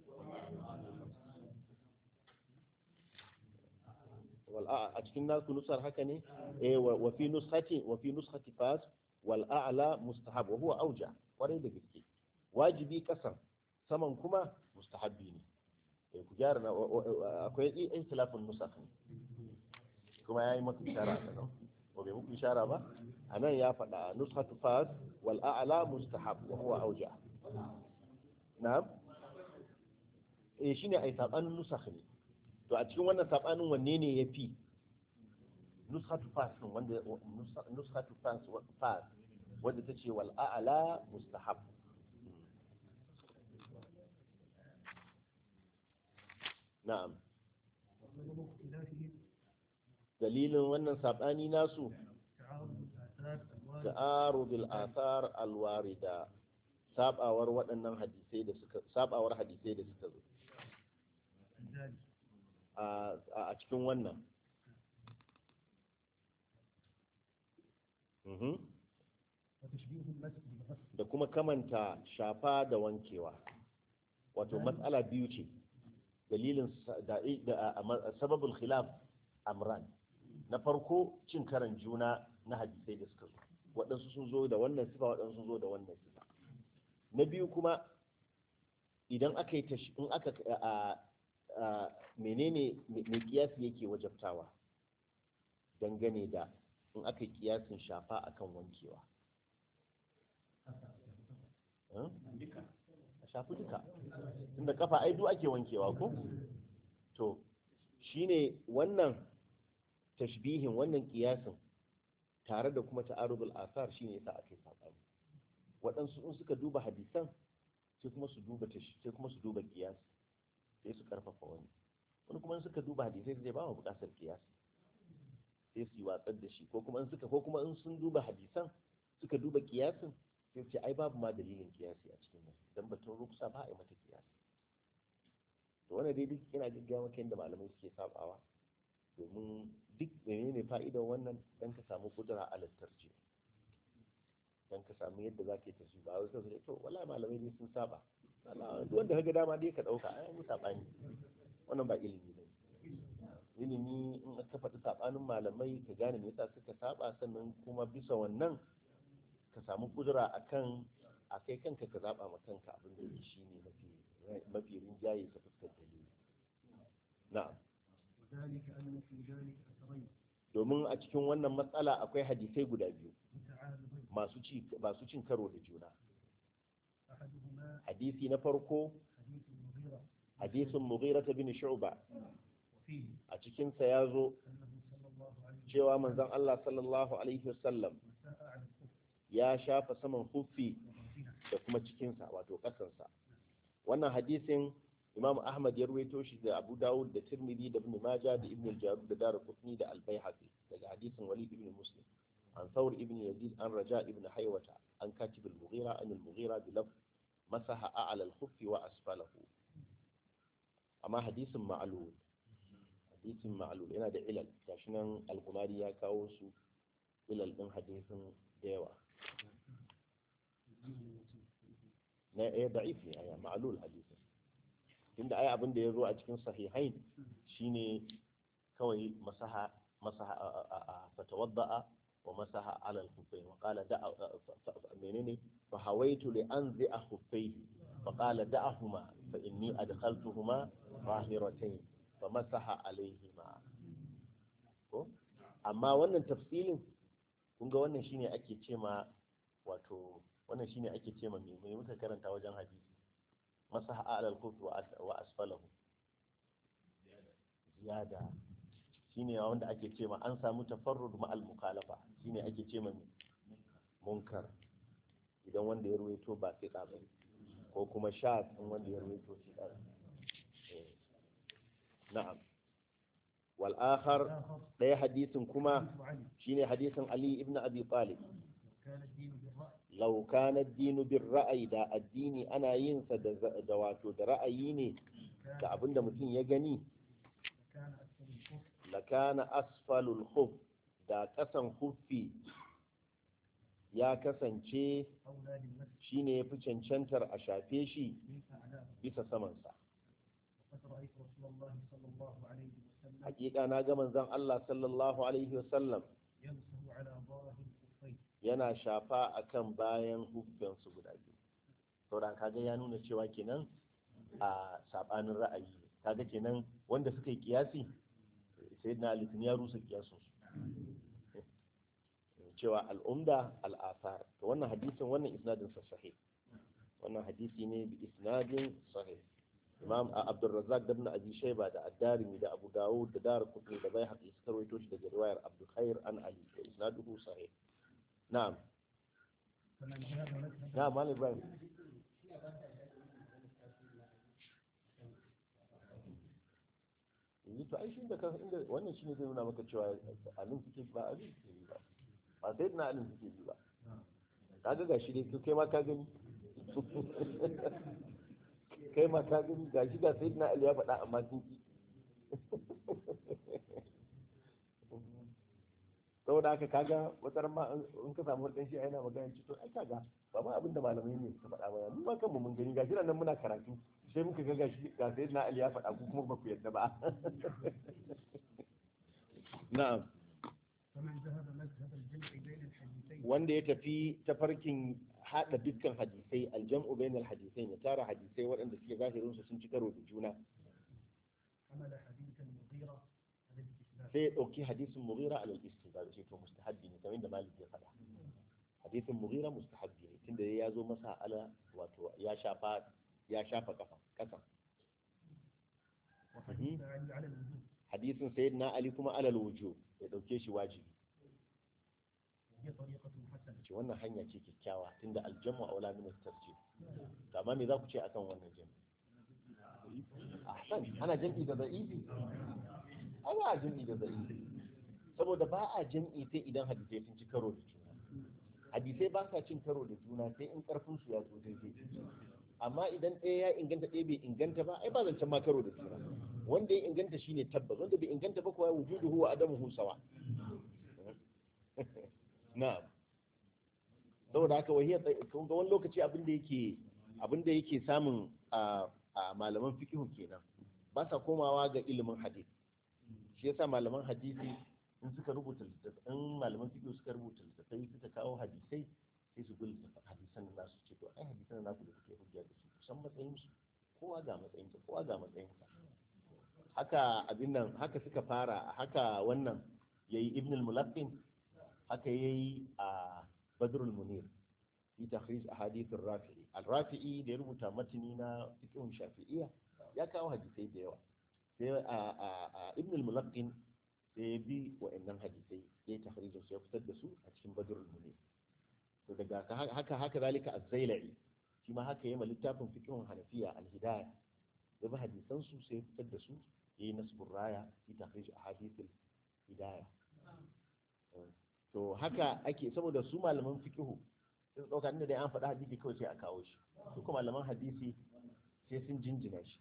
A: wal a a cikin naku nusar haka ne eh wa wa fi nushati wa fi nushati fas wal a'la mustahab wa huwa auja kwarai da gaske wajibi kasan saman kuma mustahabbi ne eh ku gyara na wa- wa- akwai ikhtilafun nusakh ne kuma yayi maka ishara a nan ko bai muku ishara ba anan ya faɗa nushatu fas wal a'la mustahab wa huwa auja na'am eh shine ai sabanin nusakh ne to a cikin wannan sabanin wanne ne yafi nushatu fas din wanda nusa- nushatu fas wa- fas wanda tace wal a'la mustahab na'am
B: وسبب اختلافهم
A: dalilin wannan sabani nasu
B: تعارض الآثار الواردة
A: ta'arudul athar alwarida sabawar waɗannan hadisai da suka sabawar hadisai da suka zo
B: في ذلك
A: a a cikin wannan Mhm.
B: وتشبيه المسح بالغسل
A: da kuma kamanta shafa da wankewa wato matsala biyu ce dalilin sa- da da- a- a- sababul khilaf amran na farko cin karan juna na hadisai da suka zo waɗansu sun zo da wannan sifa waɗansu sun zo da wannan sifa na biyu kuma idan aka yi tashi in aka a a menene mai kiyasi yake wajabtawa dangane da in aka yi kiyasin shafa akan wankewa Hmm? a shafi duka tunda kafa ai duk ake wankewa ko to shine wannan tashbihin wannan kiyasin tare da kuma ta'arudul asar shine yasa aka yi sabani waɗansu in suka duba hadisan sai kuma su duba tash sai kuma su duba kiyas sai su karfafa wani wani kuma in suka duba hadisai sai ba mu buƙatar kiyas sai su yi watsar da shi ko kuma in suka ko kuma in sun duba hadisan suka duba kiyasin sai su ce ai babu ma dalilin kiyasi a cikin nan dan batun ruksa ba a yi mata kiyasi to wannan dai duk yana gaggawa maka yadda malamai suke sabawa domin duk menene fa'idar wannan dan ka samu kudura a lantarki dan ka samu yadda za ka yi tashi ba wai sai to wallahi malamai dai sun saba Allah duk wanda kaga dama dai ka dauka ai mu sabani wannan ba ilimi ne ilimi in ka faɗi sabanin malamai ka gane me yasa suka saba sannan kuma bisa wannan ka samu kudura akan a kai kanka ka zaba ma kanka abin da yake shine mafi mafi rinjaye ta fuskar dalili na'am
B: وذلك أن في ذلك أثرين
A: domin a cikin wannan matsala akwai hadisai guda biyu
B: متعارضين
A: masu ci masu cin karo da juna
B: أحدهما
A: hadisi na farko
B: حديث المغيرة
A: hadisin mughira bin shu'ba
B: وفيه
A: a cikin sa yazo
B: أنه صلى الله عليه وسلم
A: cewa manzon Allah sallallahu alaihi wasallam
B: مساء على الكفر
A: ya shafa saman huffi
B: وباطنه
A: da kuma cikin sa wato kasan sa wannan hadisin Imam Ahmad ya ruwaito shi da Abu Dawud da Tirmidhi da Ibn Majah da Ibn al-Jarud da Darqutni da Al-Baihaqi daga hadisin Walid ibn Muslim an Thawr ibn Yazid an Raja ibn Haywata an Katib al-Mughira an al-Mughira bi lafz masaha a'la al-khuffi wa asfalahu amma hadisin ma'lul hadisin ma'lul yana da ilal gashi nan al-Qumari ya kawo su ilal din hadisin da yawa na eh da'if ne aya ma'lul hadisin tunda ai abin da ya zo a cikin sahihain shine kawai masaha masaha a- a- a- fatawadda'a wa masaha ala al-khuffayn wa qala da'a fa- fa- menene fa hawaitu li anzi'a khuffayhi fa qala da'ahuma fa inni adkhaltuhuma zahiratayn fa masaha alayhima ko amma wannan tafsilin kun ga wannan shine ake cema wato wannan shine ake cema me me muka karanta wajen hadisi masaha ala al-khuffi wa as- wa asfalahu ziyada shine wanda ake ce ma an samu tafarrud ma al mukhalafa shine ake ce ma munkar idan wanda ya ruwaito ba sai ba ko kuma sha in wanda ya ruwaito shi da na'am wal akhar
B: آخر
A: daya hadisin kuma
B: حديث علي
A: shine hadisin ali ibn abi talib
B: كان الدين بالرأي
A: law kana ad-dinu bir ra'yi da addini ana yin sa da da wato da ra'ayi ne
B: كان
A: da abinda mutum ya gani
B: كان أكثر الكفر
A: lakana asfalul khuf da kasan huffi ya kasance
B: أولى للمسح
A: shine yafi cancantar a shafe shi
B: من أعلاه
A: bisa samansa
B: وقد رأيت رسول الله صلى الله عليه وسلم
A: hakika na ga manzon Allah sallallahu alaihi wasallam
B: يمسح على ظاهر الخفين
A: yana shafa akan bayan huffinsu guda biyu sauran kaga ya nuna cewa kenan a sabanin ra'ayi ne. kaga kenan wanda suka yi kiyasi sai na alitin ya rusa kiyasun su cewa al'umda al'asar to wannan hadisin wannan isnadin sa sahih wannan hadisi ne bi isnadin sahih imam abdurrazzaq da ibn abi shayba da ad-darimi da abu dawud da dar qutni da baihaqi suka rawaito shi daga riwayar abdul khair an ali da isnaduhu sahih na'am
B: فمن ذهب مذهب
A: na'am malam ibrahim yanzu to ai shi da kan inda wannan shine zai nuna maka cewa alin suke ba alin suke yi ba ba sai na alin suke yi ba kaga gashi dai kai ma ka gani kai ma ka gani gashi ga sai na ali ya faɗa amma sun ki saboda haka kaga wata ma in ka samu wani shi yana magana ci to ai kaga ba ma abinda malamai ne suka faɗa ba mu ma kanmu mun gani gashi nan muna karatu sai muka ga gashi ga sai na ali ya faɗa ku kuma ba ku yadda ba na'am
B: فمن ذهب مذهب الجمع بين الحديثين
A: wanda ya tafi tafarkin hada dukkan hadisai aljam'u bainal hadisai ya tara hadisai waɗanda suke zahirin su sun ci karo da juna
B: حمل حديث المغيرة على الاستثناء
A: sai ya ɗauki hadisin mughira alal istihbab sai to mustahabbi ne kamar da malik ya faɗa hadisin mughira mustahabbi ne tunda ya zo masa ala wato ya shafa ya shafa kafa kasan
B: وحديث علي على الوجوب
A: hadisin sayyidina ali kuma alal wujub ya ɗauke shi wajibi
B: وهي طريقة حسنة
A: ce wannan hanya ce kyakkyawa tunda aljamu aula min at-tarjih to amma me za ku ce akan wannan jami'i ahsan ana jami'i da da'ifi ana a jami'i da da'ifi saboda ba a jami'i sai idan hadisai sun ci karo da juna hadisai ba sa cin karo da juna sai in karfin su ya zo daidai amma idan ɗaya ya inganta ɗaya bai inganta ba ai ba zancen ma karo da juna wanda ya inganta shine tabbas wanda bai inganta ba kuwa wujuduhu wa adamuhu sawa na'am saboda haka wahiyar kun ga wani lokaci abin da yake abin da yake samun a a malaman fiqh kenan ba sa komawa ga ilimin hadisi shi yasa malaman hadisi in suka rubuta littattafai in malaman fiqh suka rubuta littattafai suka kawo hadisai sai su bi littattafan hadisan da nasu ce to ai hadisan da naku da kuke hujja da su kusan matsayin su kowa ga matsayin sa kowa ga matsayin sa haka abin nan haka suka fara haka wannan yayi ibn al-mulaqqin haka yayi a badrul munir fi takhrij ahadith ar-rafi'i al-rafi'i da ya rubuta matini na fiqh shafi'iyya ya kawo hadisai da yawa sai a a a ibn al-mulaqqin sai ya bi wa'annan hadisai ya yi takhrijin su ya fitar da su a cikin badrul munir to daga ka- haka haka zalika az-zailai shi ma haka yayi ma littafin fiqhun hanafiya al-hidayah ya bi hadisan su sai ya fitar da su yayi nasbur raya fi takhrij ahadith al-hidayah to haka ake saboda su malaman fiqhu sai su dauka inda dai an faɗa hadisi kawai sai a kawo shi su kuma malaman hadisi sai sun jinjina shi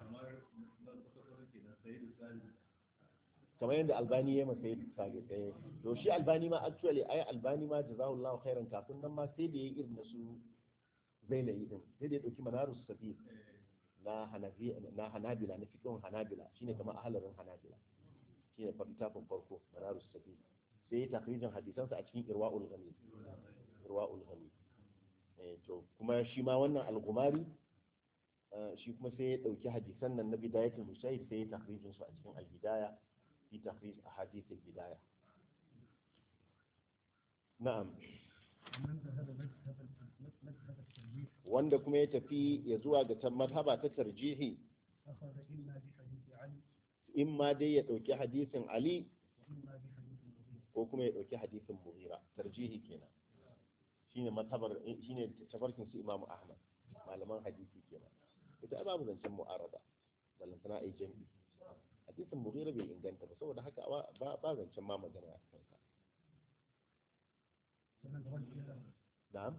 A: kamar yadda albani ya masa yadda sage tsaye to shi albani ma actually ai albani ma jazahullahu khairan kafin nan ma sai da yayi irin na su zailayi din sai da ya dauki manarus sabil na hanafi na hanabila na fiqhun hanabila shine kamar ahlarin hanabila shine littafin farko manarus sabil sai ya takrijin hadisansa a cikin irwa'ul ghani irwa'ul ghani eh to kuma shi ma wannan al-gumari eh, shi kuma sai ya dauki hadisan nan na bidayatul musayyib sai ya takrijin su a cikin al-bidaya fi takhrij ahadith al-bidaya na'am
B: ومن ذهب مذهب مذهب التنبيه
A: wanda kuma ya tafi ya zuwa ga ta mazhaba ta tarjihi
B: أخذ إما بحديث علي
A: in ma dai ya dauki hadisin ali
B: وإما بحديث المغيرة
A: ko kuma ya dauki hadisin mughira tarjihi kenan shine matabar shine tafarkin su imamu ahmad malaman hadisi kenan ita ai babu zancen mu'arada ballantana ai jami'i hadisin mughira bai inganta ba saboda haka ba ba zancen ma magana a kansa
B: ومن رجح
A: na'am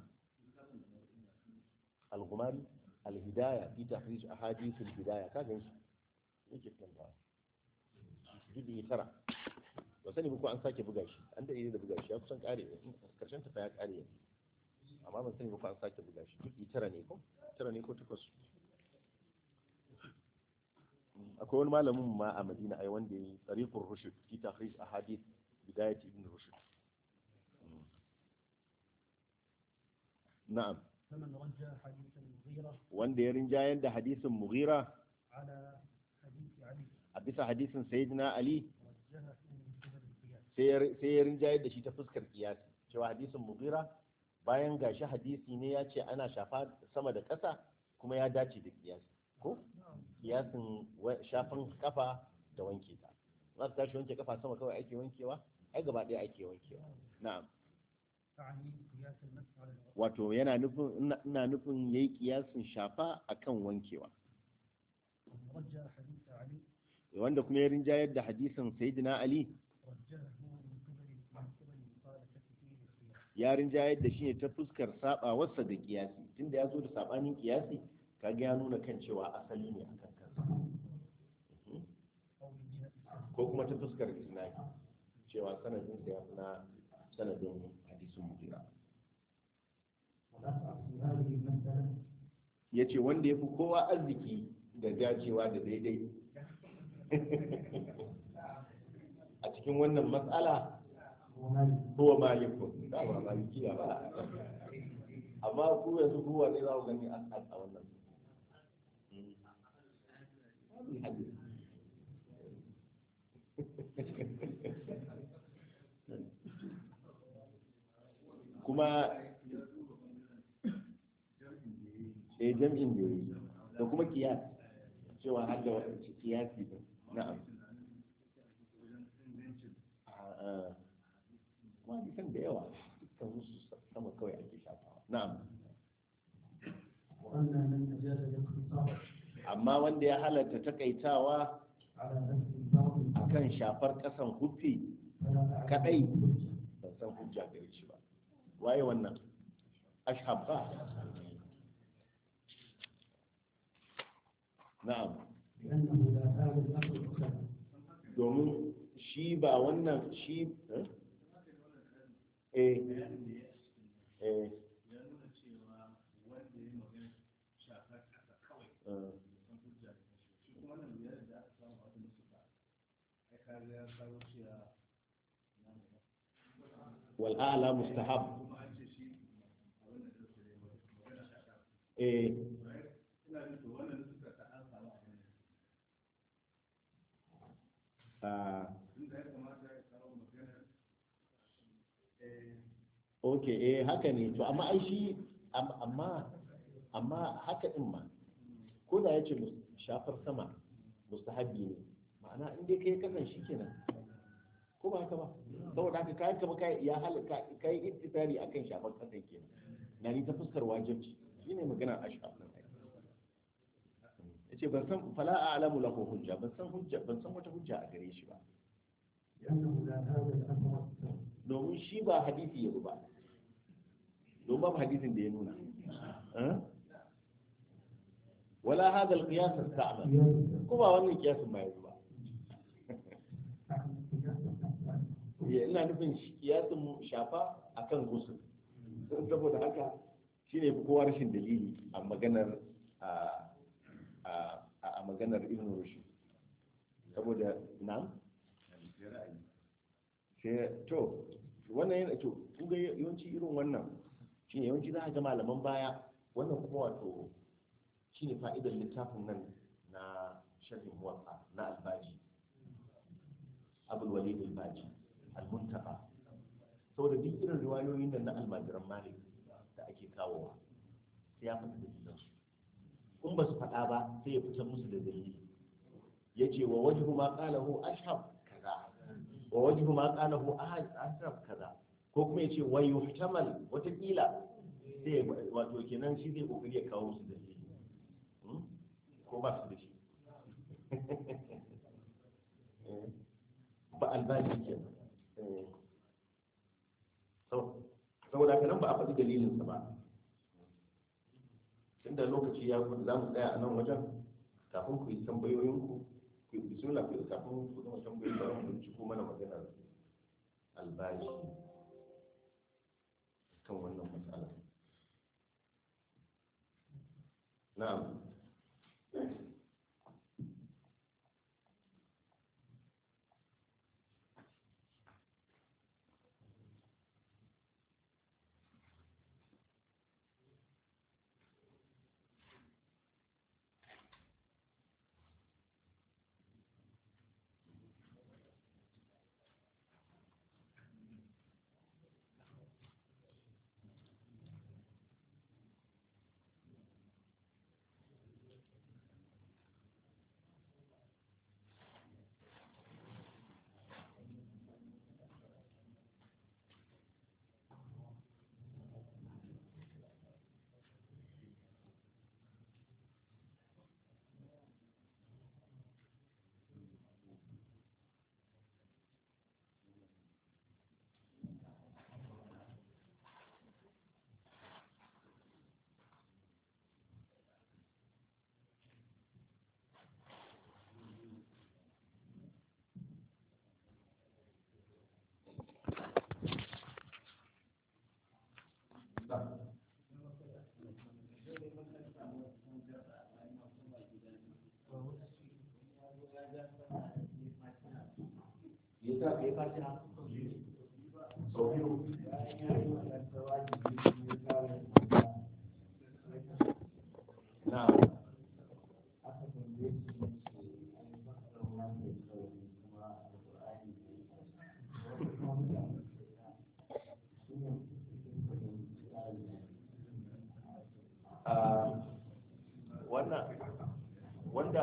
A: al-ghumari al-hidaya fi tahrij ahadith al-hidaya ka gan shi yake kanta juzu'i tara ba sani ba ko an sake buga shi an da da buga shi ya kusan kare karshen ta fa ya kare yanzu amma ban sani ba ko an sake buga shi juzu'i tara ne ko tara ne ko takwas akwai wani malamin ma a madina ai wanda ya yi tsarikun rushd fi tahrij ahadith bidayat ibn rushd na'am
B: فمن رجى حديث المغيرة
A: wanda ya rinjayar da hadisin mughira
B: على حديث علي
A: a bisa hadisin sayyidina ali
B: رجحه من قبل القياس
A: sai ya- sai ya rinjayar da shi ta fuskar kiyasi cewa hadisin mughira bayan gashi hadisi ne ya ce ana shafa sama da ƙasa kuma ya dace da kiyasi ko kiyasin wa- shafan kafa da wanke ta za ta tashi wanke kafa sama kawai ake wankewa ai gaba ɗaya ake wankewa na'am
B: تعني قياس المسح على الغسل
A: wato yana nufin ina- ina nufin yayi kiyasin shafa akan wankewa
B: ومن رجى حديث علي
A: wanda kuma ya rinjayar da hadisin sayyidina ali
B: رجحه من قبل من قبل مخالفته للقياس
A: ya rinjayar da shi ne ta fuskar sabawarsa da kiyasi tunda ya zo da sabanin kiyasi kaga ya nuna kan cewa asali ne a kan kansa Mhm.
B: أو من جهة السند
A: ko kuma ta fuskar isnadi cewa sanadin sa ya fi na sanadin hadisin mutira
B: والأصعب في هذه المسألة
A: ya ce wanda ya fi kowa arziki da dacewa da daidai a cikin wannan matsala
B: هو مالك
A: huwa malikun da ba malikiya ba amma ku yanzu ku wane za ku gani a a wannan kuma eh jam'in da yi da kuma kiyas cewa har da kiyasi din na'am a kuma hadisan da yawa dukkan su sama kawai ake shafawa na'am
B: وأن من أجاز الاختصار
A: amma wanda ya halatta takaitawa
B: على نفس الفرض
A: akan shafar kasan huffi
B: فلا أعلم
A: kadai ban san hujja gare shi ba waye wannan ashhab ba na'am
B: لأنه لا هذا الأمر أصلا
A: domin shi ba wannan shi eh eh eh
C: ya nuna cewa wanda ya magana shafar ƙasa kawai
A: eh.
C: kan hujja da shi shi kuma wannan biyar da aka samu a wata nusuka ai kaga ya kawo cewa na mu
A: wal a'la mustahab
C: kuma an ce shi a wannan da su ne magana shaka
A: eh
C: ina jin to wannan nusuka ta an samu a wannan
A: ah
C: inda ya kamata ya kawo magana eh
A: okay eh haka ne to amma ai shi am- amma amma haka din ma ko da yace mus- shafar sama mustahabi ne ma'ana in dai kai kasan shi kenan ko ba haka ba saboda haka kai kama kai ya halaka kai ittifari akan shafar kasan kenan na ni ta fuskar wajibci shine magana ashab din ai yace ban san fala a'lamu lahu hujja ban san hujja ban san wata hujja a gare shi ba
B: لأنه لا هذا الأمر أصلا
A: domin shi ba hadisi ya ba domin babu hadisin da ya nuna Eh? wala hada alqiyas ista'mal
B: قياس
A: ko ba wannan kiyasin ba yanzu ba
B: تعني قياس الأفعال
A: Ya, ina nufin shi- kiyasin mu shafa akan gusul saboda haka shine fi kowa rashin dalili a maganar a a a maganar ibn rushd saboda na'am sai to wannan yana to kun ga yawanci irin wannan shine yawanci za a ga malaman baya wannan kuma wato shine fa'idar littafin nan na sharhin muwatta na albaji abul walid albaji almuntaka saboda duk irin riwayoyin nan na almajiran malik da ake kawowa sai ya fita dalilan su in ba su faɗa ba sai ya fitar musu da dalili ya ce wa wajhu ma qalahu ashhab kaza wa wajhu ma qalahu ashhab kaza ko kuma ya ce wa yuhtamal watakila sai ya- wato kenan shi zai kokari ya kawo musu dalili Hmm? ko ba su da shi Eh, ba albashi kenan Eh. Sau- saboda haka nan ba a faɗi dalilinsa ba tunda lokaci ya za mu tsaya a nan wajen kafin ku yi tambayoyinku ku bismillah ku kafin ku gama tambayi bari mu binciko mana maganar albashi kan wannan matsala na'am ya sa ka yi fatiha sau biyu na wannan wanda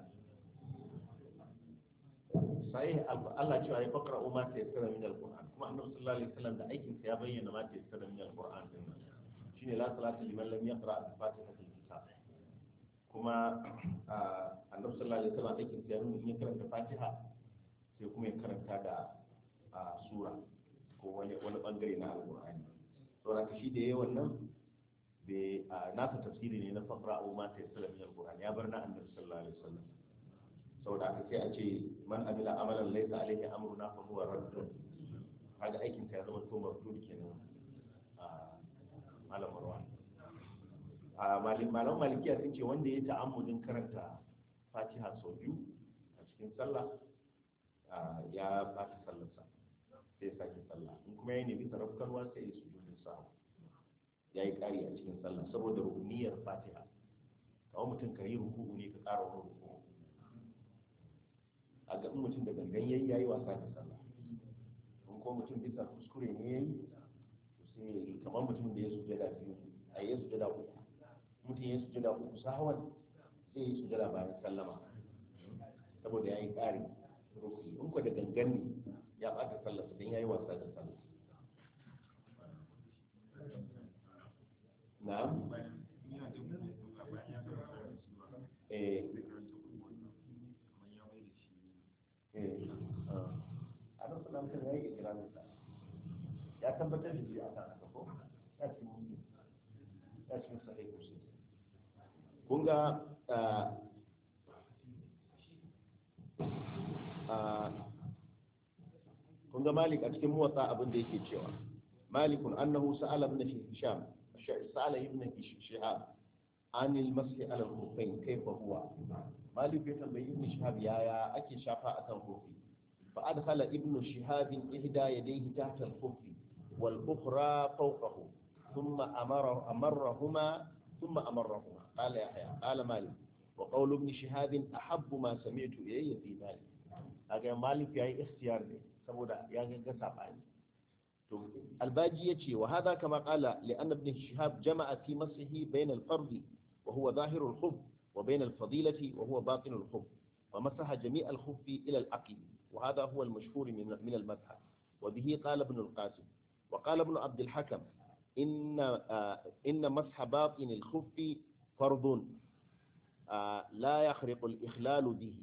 A: sai Allah cewa ya fakra umma ta yassara min alquran kuma annabi sallallahu alaihi wasallam da aikin sa ya bayyana ma ta yassara min alquran din nan shine la salata liman lam yaqra fatihatul kitab kuma annabi sallallahu alaihi wasallam aikin sa ya nuna in ya karanta fatiha sai kuma ya karanta da sura ko wani wani bangare na alqur'ani saboda shi da yayin wannan bai nasa tafsiri ne na fakra umma ta yassara min alquran ya bar na annabi sallallahu alaihi wasallam saboda haka sai a ce man amila amalan laysa alaihi amruna fa huwa raddun kaga aikin ka ya zama to mardud kenan a malam marwan a malim malam malikiya sun ce wanda ya ta'ammudin karanta fatiha sau biyu a cikin sallah ya bata sallarsa sai ya sake sallah in kuma ya nemi sarrafkarwa sai ya sujudin sa ya yi ƙari a cikin sallah saboda rukuniyar fatiha kawai mutum ka yi ruku'u ne ka ƙara wani ruku'u a ga in mutum da gangan yayi yayi wasa da sallah in ko mutum bisa kuskure ne yayi to sai kamar mutum da ya sujada biyu a yi sujada uku mutum ya sujada uku sahawan sai ya sujada bayan sallama saboda ya yi ƙari rukuni in ko da gangan ne ya ɓata sallah don ya yi wasa da sallah na'am eh a nan suna mutum ya yi ikirarin sa ya tabbatar da shi a kan haka ko ya ci mutum ya ci musa ɗaya kusa kun ga kun ga malik a cikin muwatsa abin da yake cewa malikun annahu sa'ala ibn hisham sa'ala ibn shihab anil masih ala al-khuffain kayfa huwa malik ya tambayi ibn shihab yaya ake shafa akan kofi fa adkhala ibn shihab ihda yadayhi tahta al-khuff wal ukhra fawqahu thumma amara amarrahuma thumma amarrahuma qala yahya qala malik wa qawl ibn shihab ahabbu ma sami'tu ilayya fi dhalik aga malik yayi ikhtiyar ne saboda ya ga sabani to albaji yace wa hada kama qala li anna ibn shihab jama'a fi masihi bayna al-fard wa huwa zahir al-khuf wa bayna al-fadilati wa huwa batin al-khuf ومسح جميع الخف إلى العقل وهذا هو المشهور من من المذهب وبه قال ابن القاسم وقال ابن عبد الحكم إن آه إن مسح باطن الخف فرض آه لا يخرق الإخلال به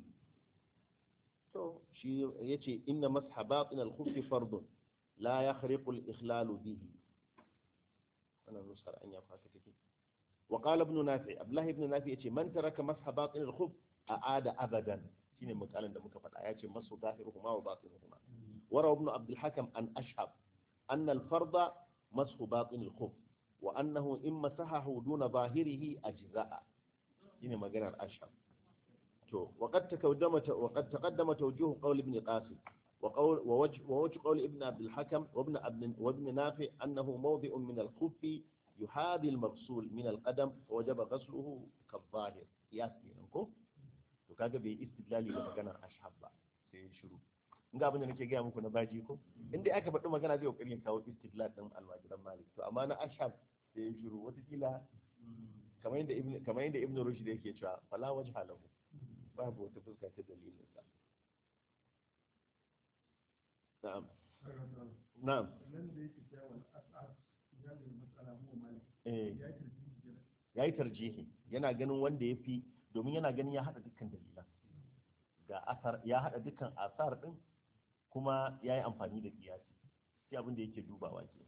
A: شيء يتي إن مسح باطن الخف فرض لا يخرق الإخلال به أنا نسخر أن يفعل وقال ابن نافع أبله ابن نافع يتي من ترك مسح باطن الخف أعاد أبدا shine misalin da muka faɗa ya ce masu zahiruhuma wa batinuhuma wara ibn abdul hakam an ashab anna al farda masu batin al khuf wa annahu in masahahu duna zahirihi ajza'a shine maganar ashab to وقد تقدم وقد تقدم توجيه قول ابن قاسم وقول ووجه, ووجه قول ابن عبد الحكم وابن عبد وابن نافع انه موضع من الخف يحاذي المغسول من القدم ووجب غسله كالظاهر قياس kenan to kaga bai istidlali da maganar ashab ba sai shiru in ga abin da nake gaya muku na baji ko inda aka faɗi magana zai kokarin kawo istidlal din almajiran malik to amma na ashab sai shiru watakila kamar yadda ibn kamar yadda ibn rushd yake cewa fala wajha lahu babu wata fuska ta dalilin sa na'am na'am
C: nan da yake cewa al'asar ya da matsala mu malik
A: eh
C: ya ce jira
A: yayi tarjihi yana ganin wanda ya fi domin yana ganin ya hada dukkan dalilan ga asar ya hada dukkan asar din kuma ya yi amfani da kiyasi sai abin da yake dubawa ke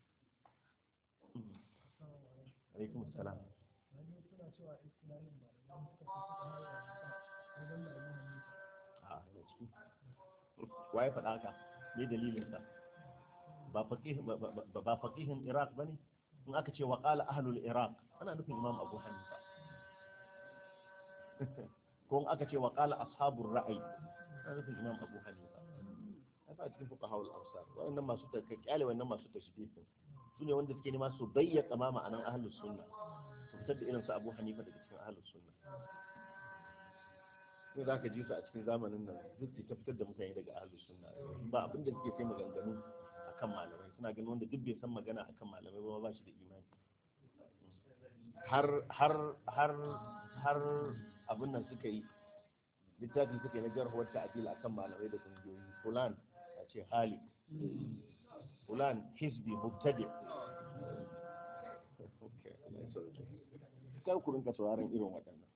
A: alaikum salam
B: wani suna cewa istilahin ba da suka fi kuma yawa wajen da yin
A: a da ciki waye faɗa haka me dalilin sa ba faqih ba- ba ba faqihin iraq bane in aka ce wa qala ahlul iraq ana nufin imam abu hanifa ko in aka ce wa qala ashabur ra'ayi ana nufin imam abu hanifa ai ba cikin fuqaha al amsar wannan masu ta kyale wannan masu tashdid su ne wanda suke nema su bayyana ma ma'anan ahlus sunna su fitar da irin su abu hanifa daga cikin ahlus sunna ne za ka ji su a cikin zamanin nan duk su ta fitar da mutane daga ahlus sunna ba abin da suke sai maganganu akan malamai suna ganin wanda duk bai san magana akan malamai ba ba shi da imani har har har har abin nan suka yi littafi suka yi na jarhuwar ta'adil akan malamai da kungiyoyi fulan a ce hali fulan hisbi mubtadi kar ku rinka sauraron irin waɗannan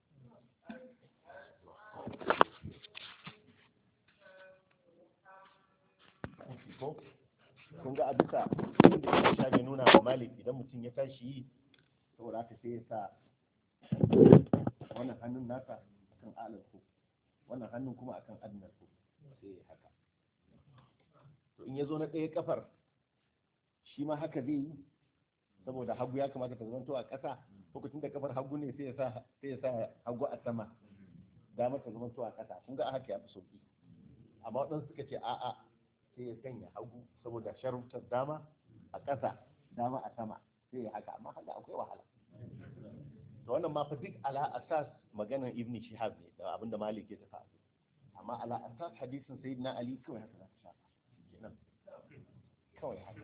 A: ko kun ga a bisa inda ya sha bai nuna wa malik idan mutum ya tashi yi saboda haka sai ya sa wannan hannun nasa akan alal ko wannan hannun kuma akan adnar ko sai ya haka to in ya zo na ɗaya kafar shi ma haka zai yi saboda hagu ya kamata ta zanto a ƙasa lokacin da kafar hagu ne sai ya sa sai ya sa hagu a sama dama ta zanto a ƙasa kun ga a haka ya fi sauki amma waɗansu suka ce a'a sai ya sanya hagu saboda sharutar dama a ƙasa dama a sama sai ya haka amma haka akwai wahala to wannan ma fa duk ala asas maganar ibn shihab ne da abinda malik ya tafi a kai. amma ala asas hadisin sayyidina ali kawai haka za ka shafa kenan kawai haka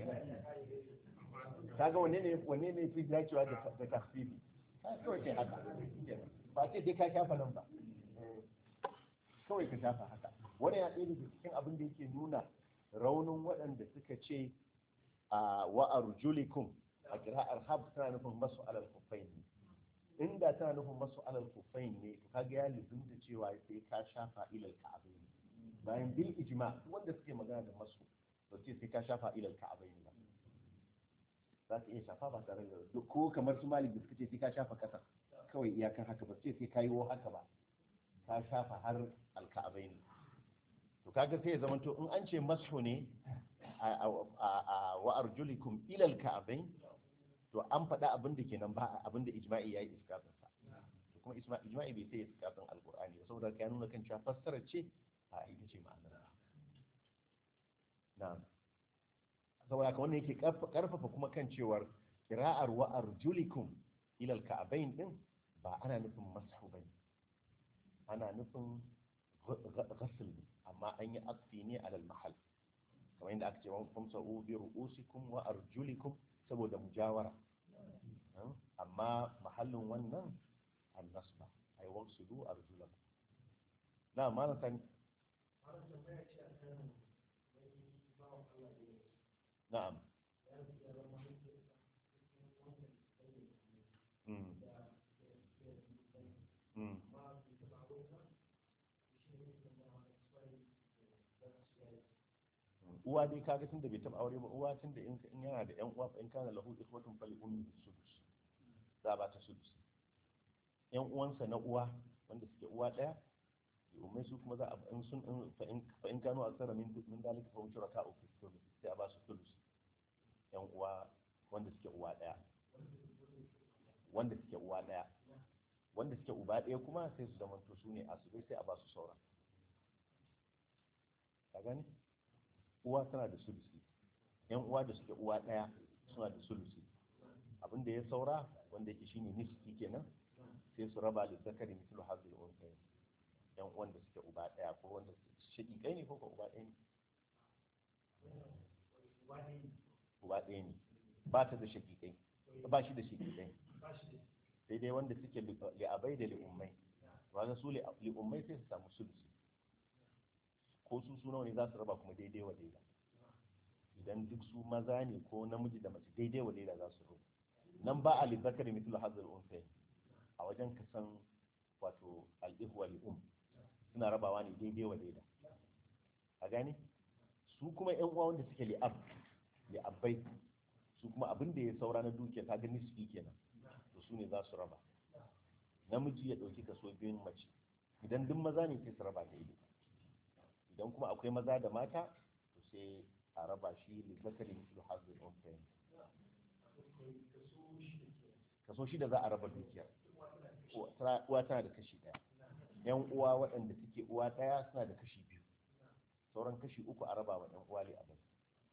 A: kaga wanne ne wanne ne fi dacewa da da tafsiri kawai kai haka kenan. ba sai dai ka shafa nan ba kawai ka shafa haka wani ya ɗaya daga cikin abin da yake nuna raunin waɗanda suka ce a wa arjulikum a kira'ar hab tana nufin masu alal kufain ne inda tana nufin masu alal kufain ne to kaga ya lizunta cewa sai ka shafa ilal ka'abai bayan bil ijma wanda suke magana da masu to ce sai ka shafa ilal ka'abai ba za ka iya shafa ba tare da ko kamar su malik da suka ce sai ka shafa kasa kawai iyakar haka ba su ce sai ka yi wo haka ba ka shafa har alka'abai ne to kaga sai ya zama to in an ce masu ne a wa arjulikum ilal ka'abain to an faɗa abin da kenan ba abin da ijma'i yayi iskafin sa to kuma isma- ijma'i bai sai iskafin alqur'ani ba saboda ka nuna kan cewa fassara ce a ita ce ma'anar na'am saboda ka wannan yake karf- karfafa kuma kan cewar qira'ar wa arjulikum ilal ka'abain din ba ana nufin masu bane ana nufin ghasl ne amma an yi aksi ne alal mahal kamar yadda aka ce wa famsa'u bi ru'usikum wa arjulikum saboda mujawara amma mahallin wannan annasba ay waqsudu arjulakum na ma na sani na'am Mm. Mm. uwa dai kaga tunda bai taba aure ba uwa tunda in in yana da yan uwa in kana lahu ikhwatun fali ummi sudus za ba ta sudus yan uwansa na uwa wanda suke uwa daya umai su kuma za a in sun in fa in fa in kanu aksara min min dalika fa wuce raka uku thuluth sai a ba su thuluth yan uwa wanda suke uwa daya wanda suke uwa daya wanda suke uba daya kuma sai su zamanto su ne asubai sai a ba su sauran ka gani uwa tana da sulusi yan uwa da suke uwa daya suna da sulusi abin da ya saura wanda yake shine nisfi kenan sai su raba da zakari mislu hazil unsayin yan uwan da suke uba daya ko wanda shaƙiƙai ne ko ko uba ɗaya ne uba ɗaya ne ba ta da shaƙiƙai ba shi da shaƙiƙai sai dai wanda suke li'abai da li'ummai wanda su li'ummai sai su samu sulusi ko su su nawa ne za su raba kuma daidai wa daida idan duk su maza ne ko namiji da mace daidai wa daida za su raba nan ba a lizzakari mithlu hazal unsayin a wajen kasan wato al'ihwa li'um suna rabawa ne daidai wa daida a gane su kuma yan uwa wanda suke li'ab li'abbai su kuma abin da ya saura na dukiya ta gani su kenan to su ne za su raba namiji ya ɗauki kaso biyun mace idan duk maza ne sai su raba daidai idan kuma akwai maza da mata to sai a raba shi lizzakari mithlu hazal unsayin kaso shida za a raba dukiyar uwa tana da kashi ɗaya yan uwa waɗanda suke uwa ɗaya suna da kashi biyu sauran kashi uku a raba wa ɗan uwa ne abin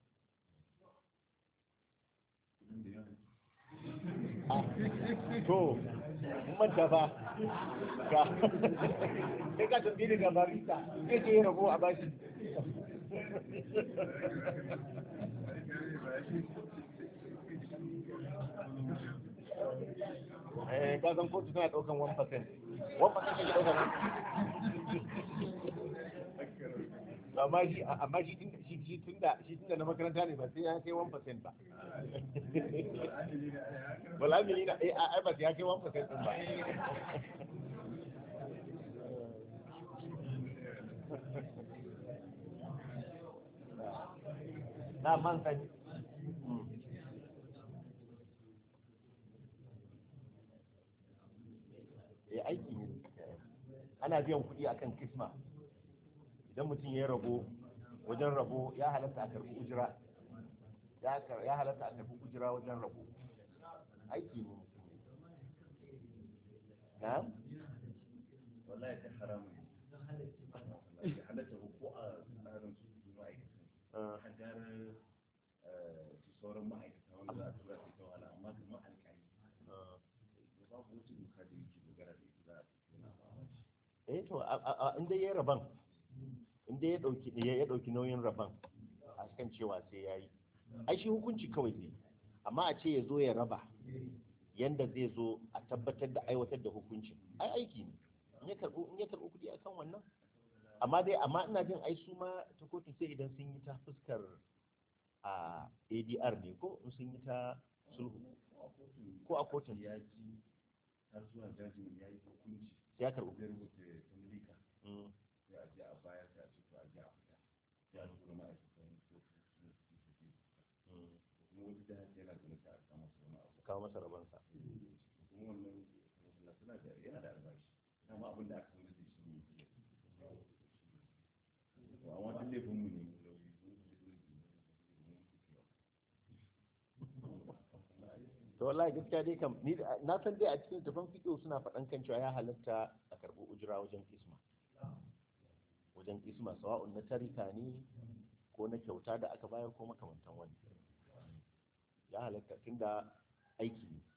A: to mun manta fa ka sai ka tafi daga barista sai ke yi rabo a bashi eh ka san kotu tana daukan 1% 1% ke daukan amma shi amma shi tun shi shi tunda shi tunda na makaranta ne ba sai ya kai 1% ba wala mili na eh ai ba sai ya kai 1% din ba na man sani ya aiki ne ana biyan kuɗi akan kisma idan mutum ya rabo wajen rabo ya halatta a karɓi ujira ya halatta a karɓi ujira wajen rabo aiki ne na
C: wallahi ta haramun ne halatta ko a tsarin su ma'aikatan haddar su sauran ma'aikata wanda za a tura su ta wahala amma kamar alƙali babu wata doka da yake dogara da ita za a
A: eh to in dai ya raban in dai ya dauki ya dauki nauyin raban a kan cewa sai yayi ai shi hukunci kawai zai amma a ce ya zo ya raba yanda zai zo a tabbatar da aiwatar da hukuncin ai aiki ne in ya karɓo in ya karɓo kuɗi akan wannan amma dai amma ina jin ai su ma ta kotu sai idan sun yi ta fuskar a ADR ne ko in sun yi ta sulhu ko a kotun
C: ya ji har zuwa jajin ya yi hukunci
A: ya karɓo
C: zai rubuta tamlika
A: Mm.
C: sai a je a baya sai a ce to a je a fita sai a tura ma'aikatan kotu su su su su
A: Mm.
C: kuma wani da haka yana da nasa a kama su wani abu
A: kawo masa rabansa
C: kuma wannan masala suna da yana da albashi amma abin da aka sanar da shi ne ke to amma duk laifin mu ne mu lauyi mun fi mun
A: to wallahi gaskiya dai kam ni da- na san dai a cikin tafan fiƙo suna faɗan kan cewa ya halatta a karɓi ujira wajen kisma wajen kisma sawa'un na tarika ne ko na kyauta da aka bayar ko makamantan wani ya halatta tunda aiki ne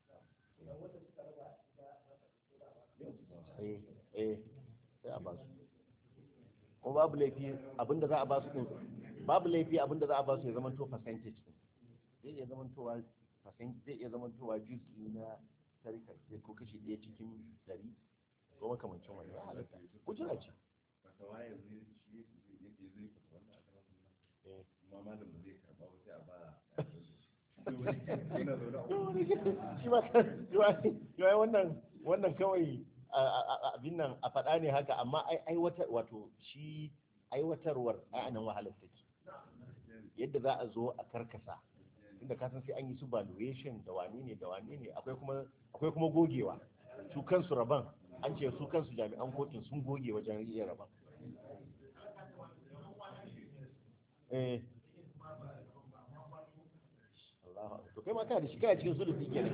A: eh eh sai a ba su ko babu laifi abinda za a ba su din babu laifi abinda za a ba su ya zama to percentage din zai iya zama towa percent zai iya zama towa juz'i na tarika sai ko kashi ɗaya cikin ɗari ko makamancin wani ya halatta kujira ce
C: fata waye zai shi yake zai fata wannan a kan
A: eh
C: kuma malam ba zai karba ba sai a ba yana zaune a
A: shi ma shi ma wannan wannan kawai a- a- a- abin nan a faɗa ne haka amma ai aiwatar wato shi aiwatarwar ai anan wahalar take yadda za a zo a karkasa inda ka san sai an yi su valuation da wane ne da wane ne akwai kuma akwai kuma gogewa su kansu rabon an ce su kansu jami'an kotun sun goge wajen iya raba eh Allahu akbar. to kai ma kana da shi kana cikin sulusi kenan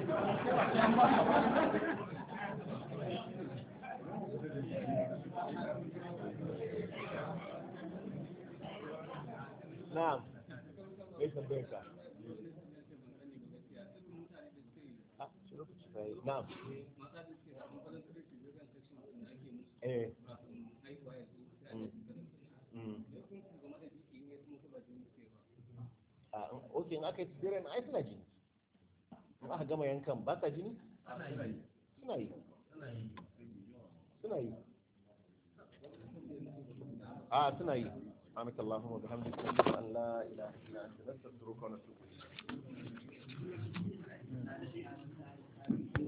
A: na'am kai tambayar ka ah shi lokaci bai na'am eh Mm. Mm. Ah, ok in aka yi tsibirin ai suna jini in aka gama yankan ba sa jini suna yi suna yi a suna yi سبحانك اللهم وبحمدك نشهد ان لا اله الا انت نستغفرك ونتوب اليك